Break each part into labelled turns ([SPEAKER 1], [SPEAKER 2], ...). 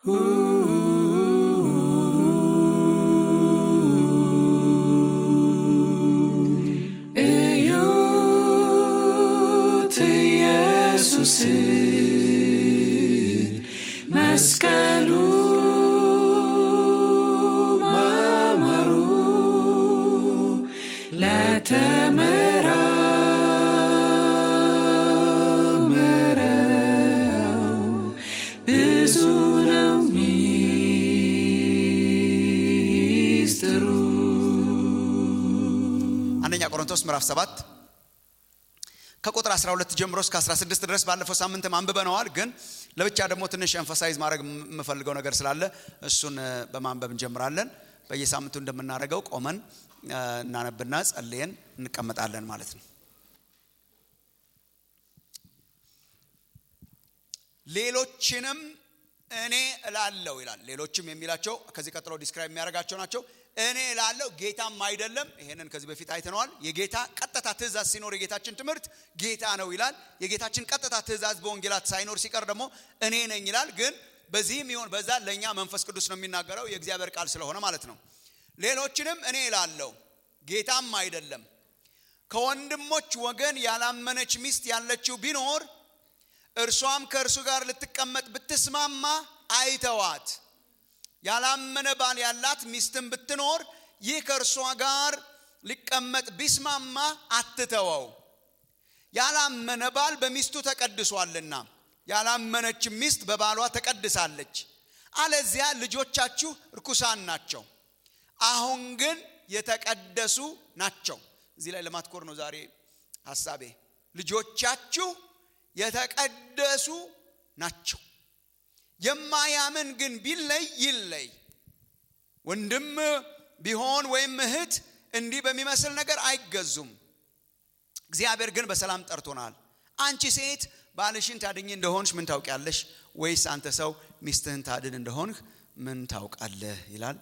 [SPEAKER 1] እዩት ኢየሱስን መስቀሉ ማማሩ ለተመራመረው ብዙ ነው ሚስጥሩ።
[SPEAKER 2] አንደኛ ቆሮንቶስ ምዕራፍ 7 ከቁጥር 12 ጀምሮ እስከ 16 ድረስ ባለፈው ሳምንትም አንብበነዋል። ግን ለብቻ ደግሞ ትንሽ ኤንፈሳይዝ ማድረግ የምፈልገው ነገር ስላለ እሱን እ፣ በማንበብ እንጀምራለን። በየሳምንቱ እንደምናደርገው ቆመን እ፣ እናነብና ጸልየን እንቀመጣለን ማለት ነው። ሌሎችንም እኔ እላለሁ ይላል። ሌሎችም የሚላቸው ከዚህ ቀጥሎ ዲስክራይብ የሚያደርጋቸው ናቸው። እኔ እላለሁ ጌታም አይደለም። ይሄንን ከዚህ በፊት አይተነዋል። የጌታ ቀጥታ ትእዛዝ ሲኖር የጌታችን ትምህርት ጌታ ነው ይላል። የጌታችን ቀጥታ ትእዛዝ በወንጌላት ሳይኖር ሲቀር ደግሞ እኔ ነኝ ይላል። ግን በዚህም ይሆን በዛ ለእኛ መንፈስ ቅዱስ ነው የሚናገረው የእግዚአብሔር ቃል ስለሆነ ማለት ነው። ሌሎችንም እኔ እላለሁ ጌታም አይደለም። ከወንድሞች ወገን ያላመነች ሚስት ያለችው ቢኖር እርሷም ከእርሱ ጋር ልትቀመጥ ብትስማማ አይተዋት። ያላመነ ባል ያላት ሚስትም ብትኖር ይህ ከእርሷ ጋር ሊቀመጥ ቢስማማ አትተወው። ያላመነ ባል በሚስቱ ተቀድሷልና ያላመነች ሚስት በባሏ ተቀድሳለች። አለዚያ ልጆቻችሁ ርኩሳን ናቸው፣ አሁን ግን የተቀደሱ ናቸው። እዚህ ላይ ለማትኮር ነው ዛሬ ሀሳቤ። ልጆቻችሁ የተቀደሱ ናቸው። የማያምን ግን ቢለይ ይለይ። ወንድም ቢሆን ወይም እህት እንዲህ በሚመስል ነገር አይገዙም። እግዚአብሔር ግን በሰላም ጠርቶናል። አንቺ ሴት ባልሽን ታድኝ እንደሆንሽ ምን ታውቂያለሽ? ወይስ አንተ ሰው ሚስትህን ታድን እንደሆንህ ምን ታውቃለህ? ይላል።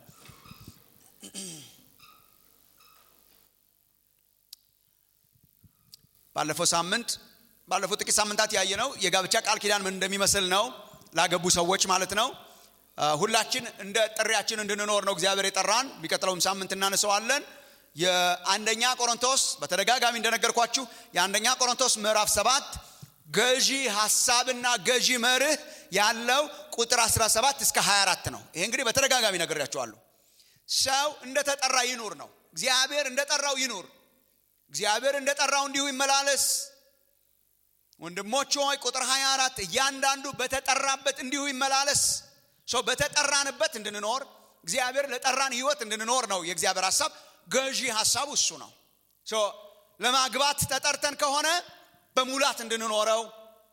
[SPEAKER 2] ባለፈው ሳምንት ባለፈው ጥቂት ሳምንታት ያየነው የጋብቻ ቃል ኪዳን ምን እንደሚመስል ነው። ላገቡ ሰዎች ማለት ነው። አ፣ ሁላችን እንደ ጥሪያችን እንድንኖር ነው እግዚአብሔር የጠራን። የሚቀጥለውም ሳምንት እናነሰዋለን። የአንደኛ ቆሮንቶስ በተደጋጋሚ እንደነገርኳችሁ የአንደኛ ቆሮንቶስ ምዕራፍ ሰባት ገዢ ሀሳብና ገዢ መርህ ያለው ቁጥር 17 እስከ 24 ነው። ይሄ እንግዲህ በተደጋጋሚ ነግሬያችኋለሁ። ሰው እንደተጠራ ይኑር ነው። እግዚአብሔር እንደጠራው ይኑር። እግዚአብሔር እንደጠራው እንዲሁ ይመላለስ። ወንድሞች ሆይ ቁጥር 24 እያንዳንዱ በተጠራበት እንዲሁ ይመላለስ። ሰው በተጠራንበት እንድንኖር እግዚአብሔር ለጠራን ህይወት እንድንኖር ነው የእግዚአብሔር ሀሳብ። ገዢ ሀሳቡ እሱ ነው። ሶ ለማግባት ተጠርተን ከሆነ በሙላት እንድንኖረው፣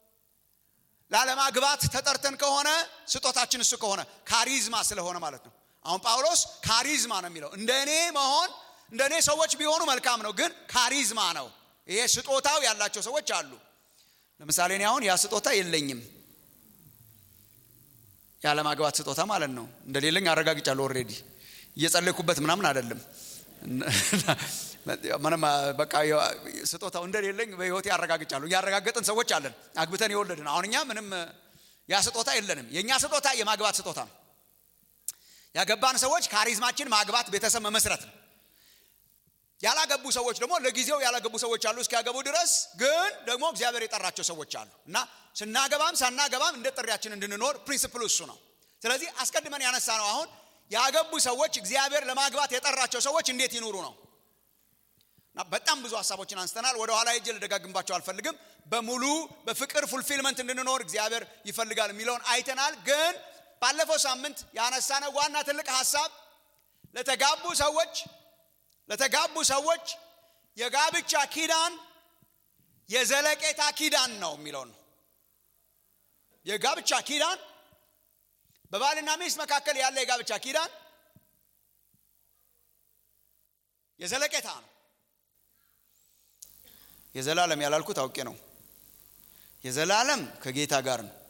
[SPEAKER 2] ላለማግባት ተጠርተን ከሆነ ስጦታችን እሱ ከሆነ ካሪዝማ ስለሆነ ማለት ነው። አሁን ጳውሎስ ካሪዝማ ነው የሚለው። እንደ እኔ መሆን እንደ እኔ ሰዎች ቢሆኑ መልካም ነው፣ ግን ካሪዝማ ነው። ይሄ ስጦታው ያላቸው ሰዎች አሉ። ለምሳሌ እኔ አሁን ያ ስጦታ የለኝም። ያለማግባት ስጦታ ማለት ነው። እንደሌለኝ አረጋግጫለሁ። ኦልሬዲ እየጸለይኩበት ምናምን አይደለም። ምንም በቃ ስጦታው እንደሌለኝ በህይወቴ አረጋግጫለሁ። እያረጋገጥን ሰዎች አለን፣ አግብተን የወለድን። አሁን እኛ ምንም ያ ስጦታ የለንም። የእኛ ስጦታ የማግባት ስጦታ ነው። ያገባን ሰዎች ካሪዝማችን ማግባት፣ ቤተሰብ መመስረት ነው። ያላገቡ ሰዎች ደግሞ ለጊዜው ያላገቡ ሰዎች አሉ እስኪያገቡ ድረስ። ግን ደግሞ እግዚአብሔር የጠራቸው ሰዎች አሉ እና ስናገባም ሳናገባም እንደ ጥሪያችን እንድንኖር ፕሪንስፕሉ እሱ ነው። ስለዚህ አስቀድመን ያነሳ ነው አሁን ያገቡ ሰዎች እግዚአብሔር ለማግባት የጠራቸው ሰዎች እንዴት ይኑሩ ነው። እና በጣም ብዙ ሀሳቦችን አንስተናል። ወደ ኋላ ሄጄ ልደጋግምባቸው አልፈልግም። በሙሉ በፍቅር ፉልፊልመንት እንድንኖር እግዚአብሔር ይፈልጋል የሚለውን አይተናል። ግን ባለፈው ሳምንት ያነሳነው ዋና ትልቅ ሀሳብ ለተጋቡ ሰዎች ለተጋቡ ሰዎች የጋብቻ ኪዳን የዘለቄታ ኪዳን ነው የሚለው ነው። የጋብቻ ኪዳን በባልና ሚስት መካከል ያለ የጋብቻ ኪዳን የዘለቄታ ነው። የዘላለም ያላልኩት አውቄ ነው። የዘላለም ከጌታ ጋር ነው።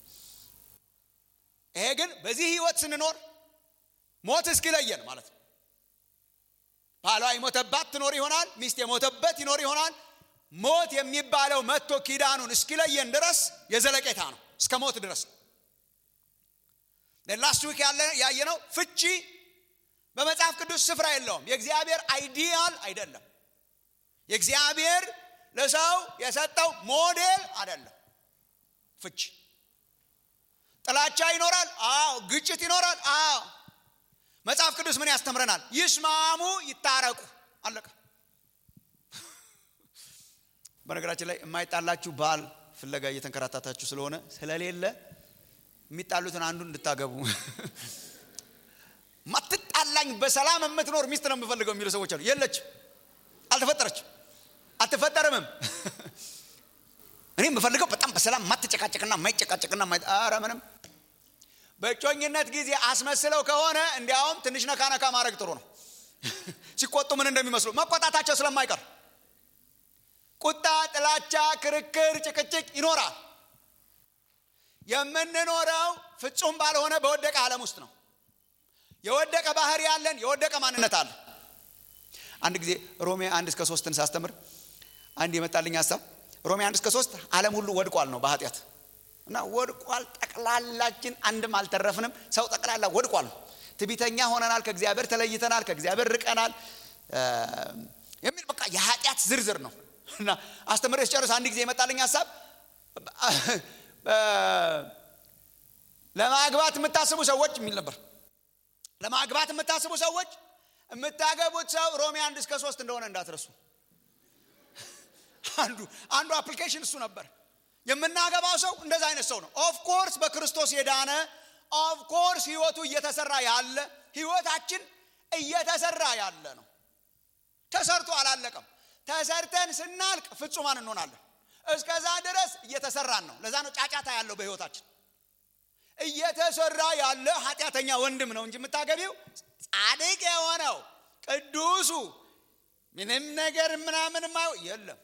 [SPEAKER 2] ይሄ ግን በዚህ ህይወት ስንኖር ሞት እስኪለየን ማለት ነው። ባሏ የሞተባት ትኖር ይሆናል። ሚስት የሞተበት ይኖር ይሆናል። ሞት የሚባለው መጥቶ ኪዳኑን እስኪለየን ድረስ የዘለቄታ ነው። እስከ ሞት ድረስ ነው። ላስት ዊክ ያየነው ፍቺ በመጽሐፍ ቅዱስ ስፍራ የለውም የእግዚአብሔር አይዲያል አይደለም የእግዚአብሔር ለሰው የሰጠው ሞዴል አይደለም ፍቺ ጥላቻ ይኖራል አዎ ግጭት ይኖራል አዎ መጽሐፍ ቅዱስ ምን ያስተምረናል ይስማሙ ይታረቁ አለቀ በነገራችን ላይ የማይጣላችሁ ባል ፍለጋ እየተንከራታታችሁ ስለሆነ ስለሌለ የሚጣሉትን አንዱን እንድታገቡ ማትጣላኝ በሰላም የምትኖር ሚስት ነው የምፈልገው የሚሉ ሰዎች አሉ የለችም አልተፈጠረችም አትፈጠርምም እኔ የምፈልገው በጣም በሰላም ማትጨቃጨቅና ማይጨቃጨቅና ኧረ ምንም በእጮኝነት ጊዜ አስመስለው ከሆነ እንዲያውም ትንሽ ነካ ነካ ማድረግ ጥሩ ነው ሲቆጡ ምን እንደሚመስሉ መቆጣታቸው ስለማይቀር ቁጣ ጥላቻ ክርክር ጭቅጭቅ ይኖራል የምንኖረው ፍጹም ባልሆነ በወደቀ ዓለም ውስጥ ነው የወደቀ ባህሪ ያለን የወደቀ ማንነት አለ አንድ ጊዜ ሮሜ አንድ እስከ ሶስትን ሳስተምር አንድ የመጣልኝ ሀሳብ ሮሜ አንድ እስከ ሶስት ዓለም ሁሉ ወድቋል ነው በኃጢአት እና ወድቋል ጠቅላላችን አንድም አልተረፍንም ሰው ጠቅላላ ወድቋል ትቢተኛ ሆነናል ከእግዚአብሔር ተለይተናል ከእግዚአብሔር ርቀናል የሚል በቃ የኃጢአት ዝርዝር ነው እና አስተምሬ ስጨርስ አንድ ጊዜ የመጣልኝ ሀሳብ ለማግባት የምታስቡ ሰዎች የሚል ነበር ለማግባት የምታስቡ ሰዎች የምታገቡት ሰው ሮሜ አንድ እስከ ሶስት እንደሆነ እንዳትረሱ አንዱ አንዱ አፕሊኬሽን እሱ ነበር የምናገባው ሰው እንደዛ አይነት ሰው ነው ኦፍኮርስ በክርስቶስ የዳነ ኦፍኮርስ ህይወቱ እየተሰራ ያለ ህይወታችን እየተሰራ ያለ ነው ተሰርቶ አላለቀም ተሰርተን ስናልቅ ፍጹማን እንሆናለን እስከዛ ድረስ እየተሰራን ነው ለዛ ነው ጫጫታ ያለው በህይወታችን እየተሰራ ያለ ኃጢአተኛ ወንድም ነው እንጂ የምታገቢው ጻድቅ የሆነው ቅዱሱ ምንም ነገር ምናምን ማየው የለም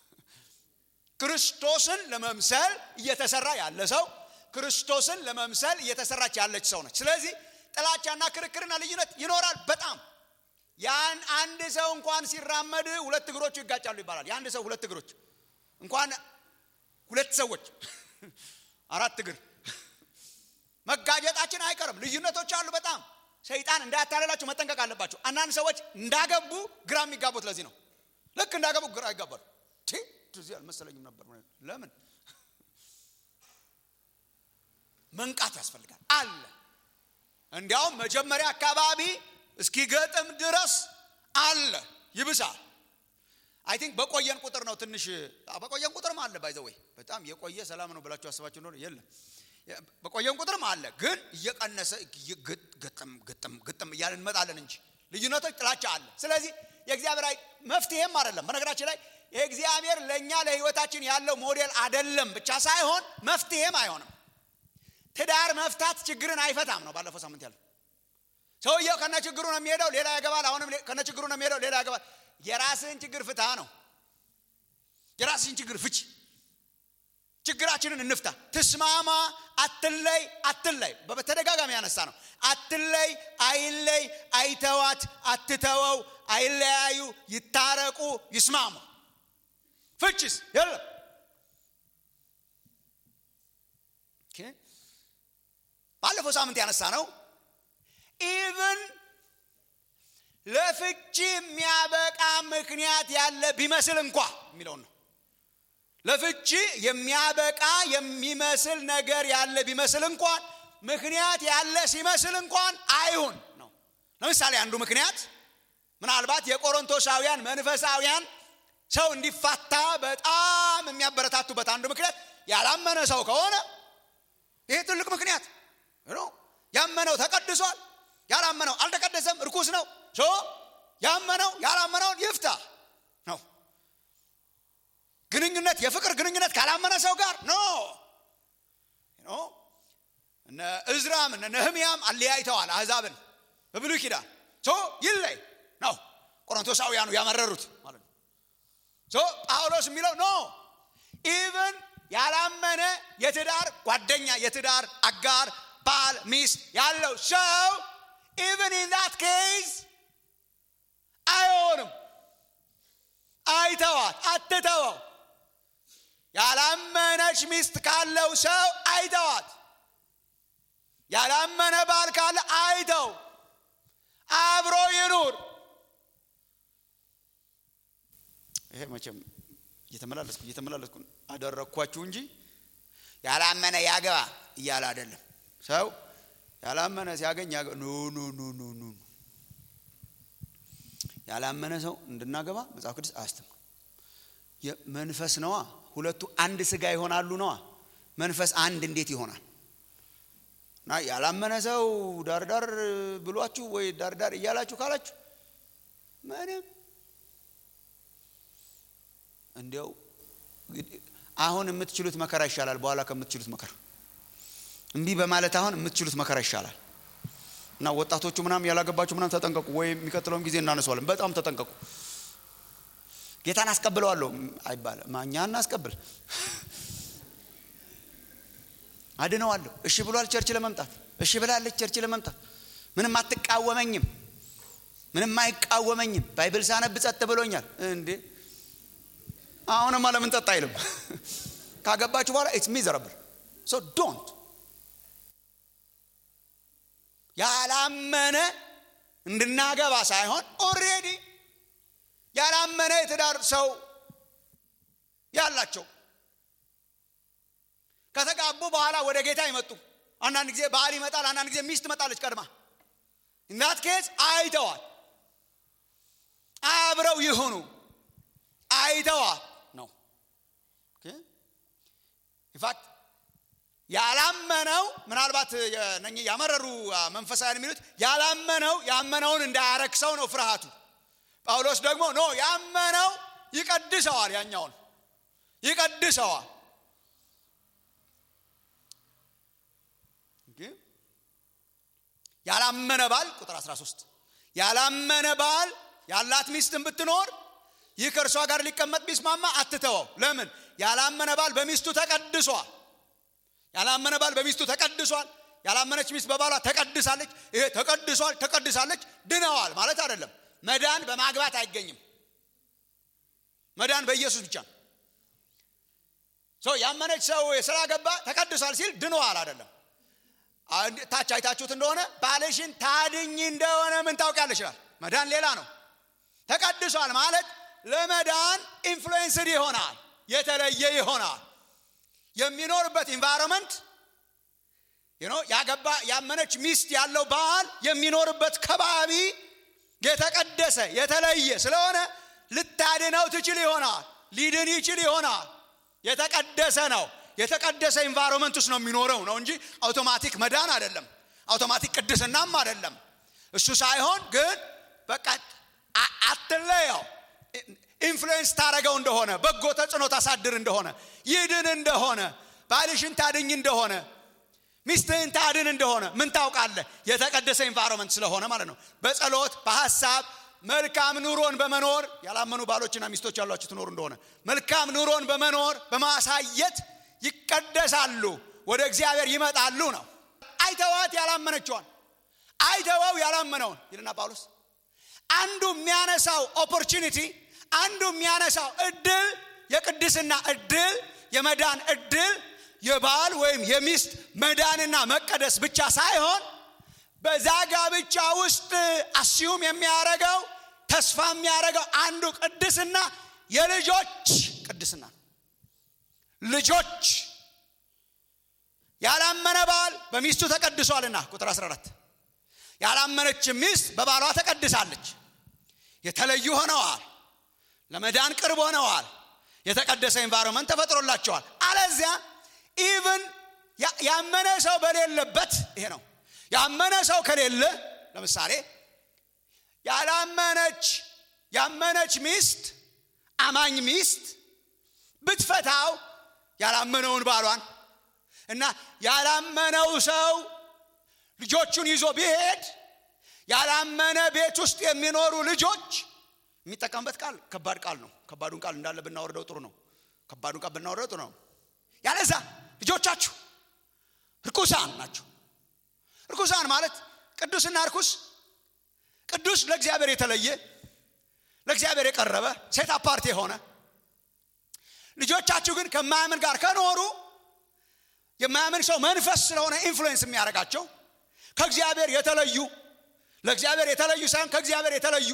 [SPEAKER 2] ክርስቶስን ለመምሰል እየተሰራ ያለ ሰው ክርስቶስን ለመምሰል እየተሰራች ያለች ሰው ነች ስለዚህ ጥላቻና ክርክርና ልዩነት ይኖራል በጣም ያን አንድ ሰው እንኳን ሲራመድ ሁለት እግሮቹ ይጋጫሉ ይባላል የአንድ ሰው ሁለት እግሮች እንኳን ሁለት ሰዎች አራት እግር መጋጀጣችን አይቀርም ልዩነቶች አሉ በጣም ሰይጣን እንዳያታለላቸው መጠንቀቅ አለባቸው አንዳንድ ሰዎች እንዳገቡ ግራ የሚጋቡት ለዚህ ነው ልክ እንዳገቡ ግራ ይጋባሉ እዚህ አልመሰለኝም ነበር ለምን መንቃት ያስፈልጋል አለ እንዲያውም መጀመሪያ አካባቢ እስኪገጥም ድረስ አለ ይብሳል አይ ቲንክ በቆየን ቁጥር ነው ትንሽ በቆየን ቁጥርም አለ ባይዘወይ በጣም የቆየ ሰላም ነው ብላችሁ አስባችሁ እንደሆነ የለም በቆየን ቁጥርም አለ ግን እየቀነሰ ግጥም ግጥም ግጥም እያልን እንመጣለን እንጂ ልዩነቶች ጥላቻ አለ ስለዚህ የእግዚአብሔር መፍትሄም አይደለም በነገራችን ላይ የእግዚአብሔር ለእኛ ለህይወታችን ያለው ሞዴል አደለም ብቻ ሳይሆን መፍትሄም አይሆንም ትዳር መፍታት ችግርን አይፈታም ነው ባለፈው ሳምንት ያለው ሰውየው ከነ ችግሩ ነው የሚሄደው ሌላ ያገባል አሁንም ከነ ችግሩ ነው የሚሄደው ሌላ ያገባል የራስህን ችግር ፍታ ነው የራስህን ችግር ፍች ችግራችንን እንፍታ ትስማማ አትለይ አትለይ በተደጋጋሚ ያነሳ ነው አትለይ አይለይ አይተዋት አትተወው አይለያዩ ይታረቁ ይስማሙ ፍችስ የለም ባለፈው ሳምንት ያነሳ ነው ኢቭን ለፍቺ የሚያበቃ ምክንያት ያለ ቢመስል እንኳ የሚለውን ነው ለፍቺ የሚያበቃ የሚመስል ነገር ያለ ቢመስል እንኳን ምክንያት ያለ ሲመስል እንኳን አይሁን ነው ለምሳሌ አንዱ ምክንያት ምናልባት የቆሮንቶሳውያን መንፈሳውያን ሰው እንዲፋታ በጣም የሚያበረታቱበት አንዱ ምክንያት ያላመነ ሰው ከሆነ ይሄ ትልቅ ምክንያት ያመነው ተቀድሷል ያላመነው አልተቀደሰም እርኩስ ነው ያመነው ያላመነውን ይፍታ ነው ግንኙነት የፍቅር ግንኙነት ካላመነ ሰው ጋር ኖ እነ እዝራም እነ ነህምያም አለያይተዋል አህዛብን በብሉይ ኪዳን ይለይ ነው ቆሮንቶሳውያኑ ያመረሩት ማለት ነው ጳውሎስ የሚለው ኖ ኢቨን ያላመነ የትዳር ጓደኛ የትዳር አጋር ባል ሚስት ያለው ሰው ኢቨን ኢን ዛት ኬዝ አይሆንም አይተዋት አትተወው ያላመነች ሚስት ካለው ሰው አይተዋት ያላመነ ባል ካለ አይተው አብሮ ይኑር። ይሄ መቼም እየተመላለስኩ እየተመላለስኩ አደረግኳችሁ እንጂ ያላመነ ያገባ እያለ አይደለም። ሰው ያላመነ ሲያገኝ ያገ ኑ ኑ ኑ ኑ ኑ ያላመነ ሰው እንድናገባ መጽሐፍ ቅዱስ አያስተምርም። መንፈስ ነዋ። ሁለቱ አንድ ስጋ ይሆናሉ ነዋ። መንፈስ አንድ እንዴት ይሆናል? እና ያላመነ ሰው ዳርዳር ብሏችሁ ወይ ዳርዳር እያላችሁ ካላችሁ ምንም እንዲያው አሁን የምትችሉት መከራ ይሻላል በኋላ ከምትችሉት መከራ። እምቢ በማለት አሁን የምትችሉት መከራ ይሻላል። እና ወጣቶቹ ምናምን ያላገባችሁ ምናምን ተጠንቀቁ፣ ወይ የሚቀጥለውን ጊዜ እናነሷለን። በጣም ተጠንቀቁ። ጌታን አስቀብለዋለሁ አይባልም። ማኛ እናስቀብል አድነዋለሁ። እሺ ብሏል ቸርች ለመምጣት እሺ ብላለች ቸርች ለመምጣት ምንም አትቃወመኝም፣ ምንም አይቃወመኝም። ባይብል ሳነብ ጸጥ ብሎኛል። እንዴ አሁንማ ለምን ጸጥ አይልም? ካገባችሁ በኋላ ኢትስ ሚዘረብል ሶ ዶንት ያላመነ እንድናገባ ሳይሆን ኦሬዲ ያላመነ የትዳር ሰው ያላቸው ከተጋቡ በኋላ ወደ ጌታ ይመጡ። አንዳንድ ጊዜ ባል ይመጣል፣ አንዳንድ ጊዜ ሚስት ትመጣለች ቀድማ። እናት ኬዝ አይተዋል፣ አብረው ይሁኑ አይተዋል ነው ኢንፋክት ያላመነው ምናልባት እነኚህ ያመረሩ መንፈሳውያን የሚሉት ያላመነው ያመነውን እንዳያረክሰው ነው ፍርሃቱ። ጳውሎስ ደግሞ ኖ ያመነው ይቀድሰዋል፣ ያኛውን ይቀድሰዋል። ያላመነ ባል ቁጥር 13 ያላመነ ባል ያላት ሚስትን ብትኖር ይህ ከእርሷ ጋር ሊቀመጥ ቢስማማ አትተወው። ለምን? ያላመነ ባል በሚስቱ ተቀድሷል። ያላመነ ባል በሚስቱ ተቀድሷል። ያላመነች ሚስት በባሏ ተቀድሳለች። ይሄ ተቀድሷል፣ ተቀድሳለች፣ ድነዋል ማለት አይደለም። መዳን በማግባት አይገኝም። መዳን በኢየሱስ ብቻ ነው። ሰው ያመነች ሰው ስላገባ ተቀድሷል ሲል ድነዋል አይደለም። ታች አይታችሁት እንደሆነ ባልሽን ታድኝ እንደሆነ ምን ታውቂያለሽ ይላል። መዳን ሌላ ነው። ተቀድሷል ማለት ለመዳን ኢንፍሉዌንስድ ይሆናል፣ የተለየ ይሆናል። የሚኖርበት ኢንቫይሮንመንት ያገባ ያመነች ሚስት ያለው ባል የሚኖርበት ከባቢ የተቀደሰ የተለየ ስለሆነ ልታድነው ትችል ይሆናል፣ ሊድን ይችል ይሆናል። የተቀደሰ ነው። የተቀደሰ ኢንቫይሮንመንት ውስጥ ነው የሚኖረው ነው እንጂ አውቶማቲክ መዳን አይደለም። አውቶማቲክ ቅድስናም አይደለም። እሱ ሳይሆን ግን በቃ አትለየው። ኢንፍሉዌንስ ታደረገው እንደሆነ በጎ ተጽዕኖ ታሳድር እንደሆነ ይድን እንደሆነ ባልሽን ታድኝ እንደሆነ ሚስትህን ታድን እንደሆነ ምን ታውቃለህ? የተቀደሰ ኢንቫይሮንመንት ስለሆነ ማለት ነው። በጸሎት በሀሳብ መልካም ኑሮን በመኖር ያላመኑ ባሎችና ሚስቶች ያሏችሁ ትኖሩ እንደሆነ መልካም ኑሮን በመኖር በማሳየት ይቀደሳሉ፣ ወደ እግዚአብሔር ይመጣሉ ነው። አይተዋት ያላመነችዋን አይተወው ያላመነውን ይልና ጳውሎስ አንዱ የሚያነሳው ኦፖርቹኒቲ አንዱ የሚያነሳው እድል የቅድስና እድል የመዳን እድል የባል ወይም የሚስት መዳንና መቀደስ ብቻ ሳይሆን በዛ ጋብቻ ውስጥ አስዩም የሚያደርገው ተስፋ የሚያደርገው አንዱ ቅድስና የልጆች ቅድስና ልጆች ያላመነ ባል በሚስቱ ተቀድሷልና ቁጥር 14 ያላመነች ሚስት በባሏ ተቀድሳለች የተለዩ ሆነዋል ለመዳን ቅርብ ሆነዋል የተቀደሰ ኤንቫይሮንመንት ተፈጥሮላቸዋል አለዚያ ኢቭን ያመነ ሰው በሌለበት ይሄ ነው ያመነ ሰው ከሌለ ለምሳሌ ያላመነች ያመነች ሚስት አማኝ ሚስት ብትፈታው ያላመነውን ባሏን እና ያላመነው ሰው ልጆቹን ይዞ ቢሄድ ያላመነ ቤት ውስጥ የሚኖሩ ልጆች የሚጠቀምበት ቃል ከባድ ቃል ነው ከባዱን ቃል እንዳለ ብናወርደው ጥሩ ነው ከባዱን ቃል ብናወርደው ጥሩ ነው ያለዛ ልጆቻችሁ ርኩሳን ናቸው ርኩሳን ማለት ቅዱስና ርኩስ ቅዱስ ለእግዚአብሔር የተለየ ለእግዚአብሔር የቀረበ ሴት አፓርት የሆነ ልጆቻችሁ ግን ከማያምን ጋር ከኖሩ የማያምን ሰው መንፈስ ስለሆነ ኢንፍሉዌንስ የሚያደርጋቸው ከእግዚአብሔር የተለዩ ለእግዚአብሔር የተለዩ ሳይሆን ከእግዚአብሔር የተለዩ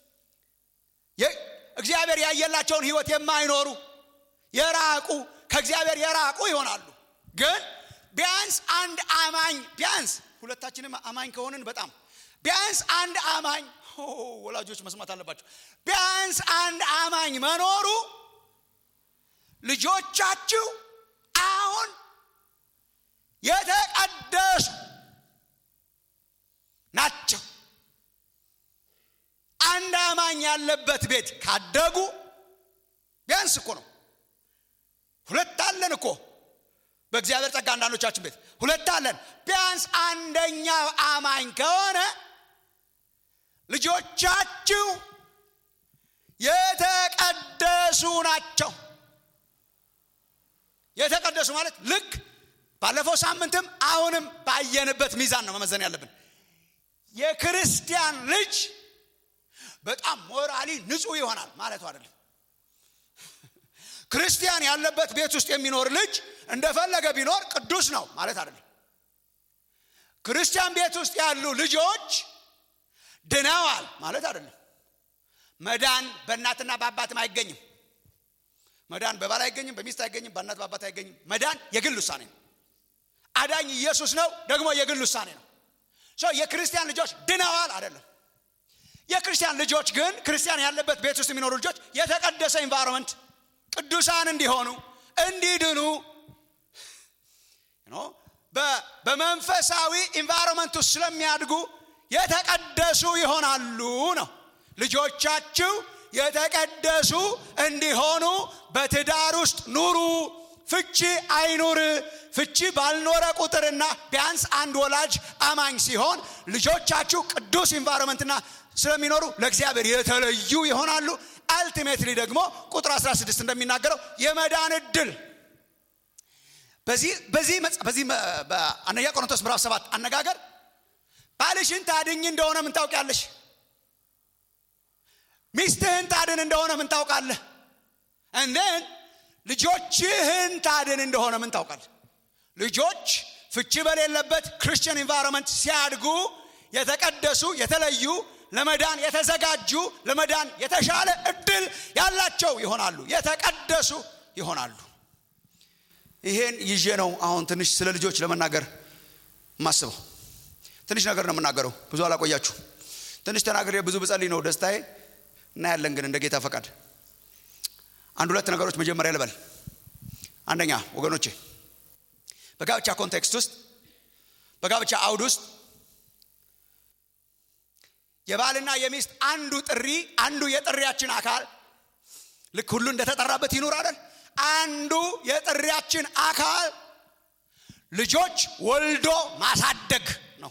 [SPEAKER 2] እግዚአብሔር ያየላቸውን ህይወት የማይኖሩ የራቁ ከእግዚአብሔር የራቁ ይሆናሉ ግን ቢያንስ አንድ አማኝ ቢያንስ ሁለታችንም አማኝ ከሆንን በጣም ቢያንስ አንድ አማኝ ወላጆች መስማት አለባቸው ቢያንስ አንድ አማኝ መኖሩ ልጆቻችሁ አሁን የተቀደሱ ናቸው አንድ አማኝ ያለበት ቤት ካደጉ ቢያንስ እኮ ነው ሁለት አለን እኮ በእግዚአብሔር ጸጋ አንዳንዶቻችን ቤት ሁለት አለን ቢያንስ አንደኛው አማኝ ከሆነ ልጆቻችሁ የተቀደሱ ናቸው የተቀደሱ ማለት ልክ ባለፈው ሳምንትም አሁንም ባየንበት ሚዛን ነው መመዘን ያለብን የክርስቲያን ልጅ በጣም ሞራሊ ንጹህ ይሆናል ማለቱ አይደለም ክርስቲያን ያለበት ቤት ውስጥ የሚኖር ልጅ እንደፈለገ ቢኖር ቅዱስ ነው ማለት አይደለም ክርስቲያን ቤት ውስጥ ያሉ ልጆች ድነዋል ማለት አይደለም መዳን በእናትና በአባትም አይገኝም መዳን በባል አይገኝም በሚስት አይገኝም በእናት በአባት አይገኝም መዳን የግል ውሳኔ ነው አዳኝ ኢየሱስ ነው ደግሞ የግል ውሳኔ ነው ሰው የክርስቲያን ልጆች ድነዋል አይደለም የክርስቲያን ልጆች ግን ክርስቲያን ያለበት ቤት ውስጥ የሚኖሩ ልጆች የተቀደሰ ኢንቫይሮንመንት ቅዱሳን እንዲሆኑ እንዲድኑ በመንፈሳዊ ኢንቫይሮንመንት ውስጥ ስለሚያድጉ የተቀደሱ ይሆናሉ ነው ልጆቻችሁ የተቀደሱ እንዲሆኑ በትዳር ውስጥ ኑሩ ፍቺ አይኑር ፍቺ ባልኖረ ቁጥርና ቢያንስ አንድ ወላጅ አማኝ ሲሆን ልጆቻችሁ ቅዱስ ኢንቫይሮንመንትና ስለሚኖሩ ለእግዚአብሔር የተለዩ ይሆናሉ አልቲሜትሊ ደግሞ ቁጥር 16 እንደሚናገረው የመዳን እድል በዚህ በዚህ በዚህ በአንደኛ ቆሮንቶስ ምዕራፍ 7 አነጋገር ባልሽን ታድኝ እንደሆነ ምን ታውቂያለሽ ሚስትህን ታድን እንደሆነ ምን ታውቃለህ እንደን ልጆችህን ታድን እንደሆነ ምን ታውቃለህ ልጆች ፍቺ በሌለበት ክርስቲያን ኢንቫይሮንመንት ሲያድጉ የተቀደሱ የተለዩ ለመዳን የተዘጋጁ ለመዳን የተሻለ እድል ያላቸው ይሆናሉ የተቀደሱ ይሆናሉ ይሄን ይዤ ነው አሁን ትንሽ ስለ ልጆች ለመናገር ማስበው ትንሽ ነገር ነው የምናገረው ብዙ አላቆያችሁ ትንሽ ተናግሬ ብዙ ብጸልይ ነው ደስታዬ እናያለን ግን እንደ ጌታ ፈቃድ አንድ ሁለት ነገሮች መጀመሪያ ልበል አንደኛ ወገኖቼ በጋብቻ ኮንቴክስት ውስጥ በጋብቻ አውድ ውስጥ የባልና የሚስት አንዱ ጥሪ አንዱ የጥሪያችን አካል ልክ ሁሉ እንደተጠራበት ይኑር አይደል አንዱ የጥሪያችን አካል ልጆች ወልዶ ማሳደግ ነው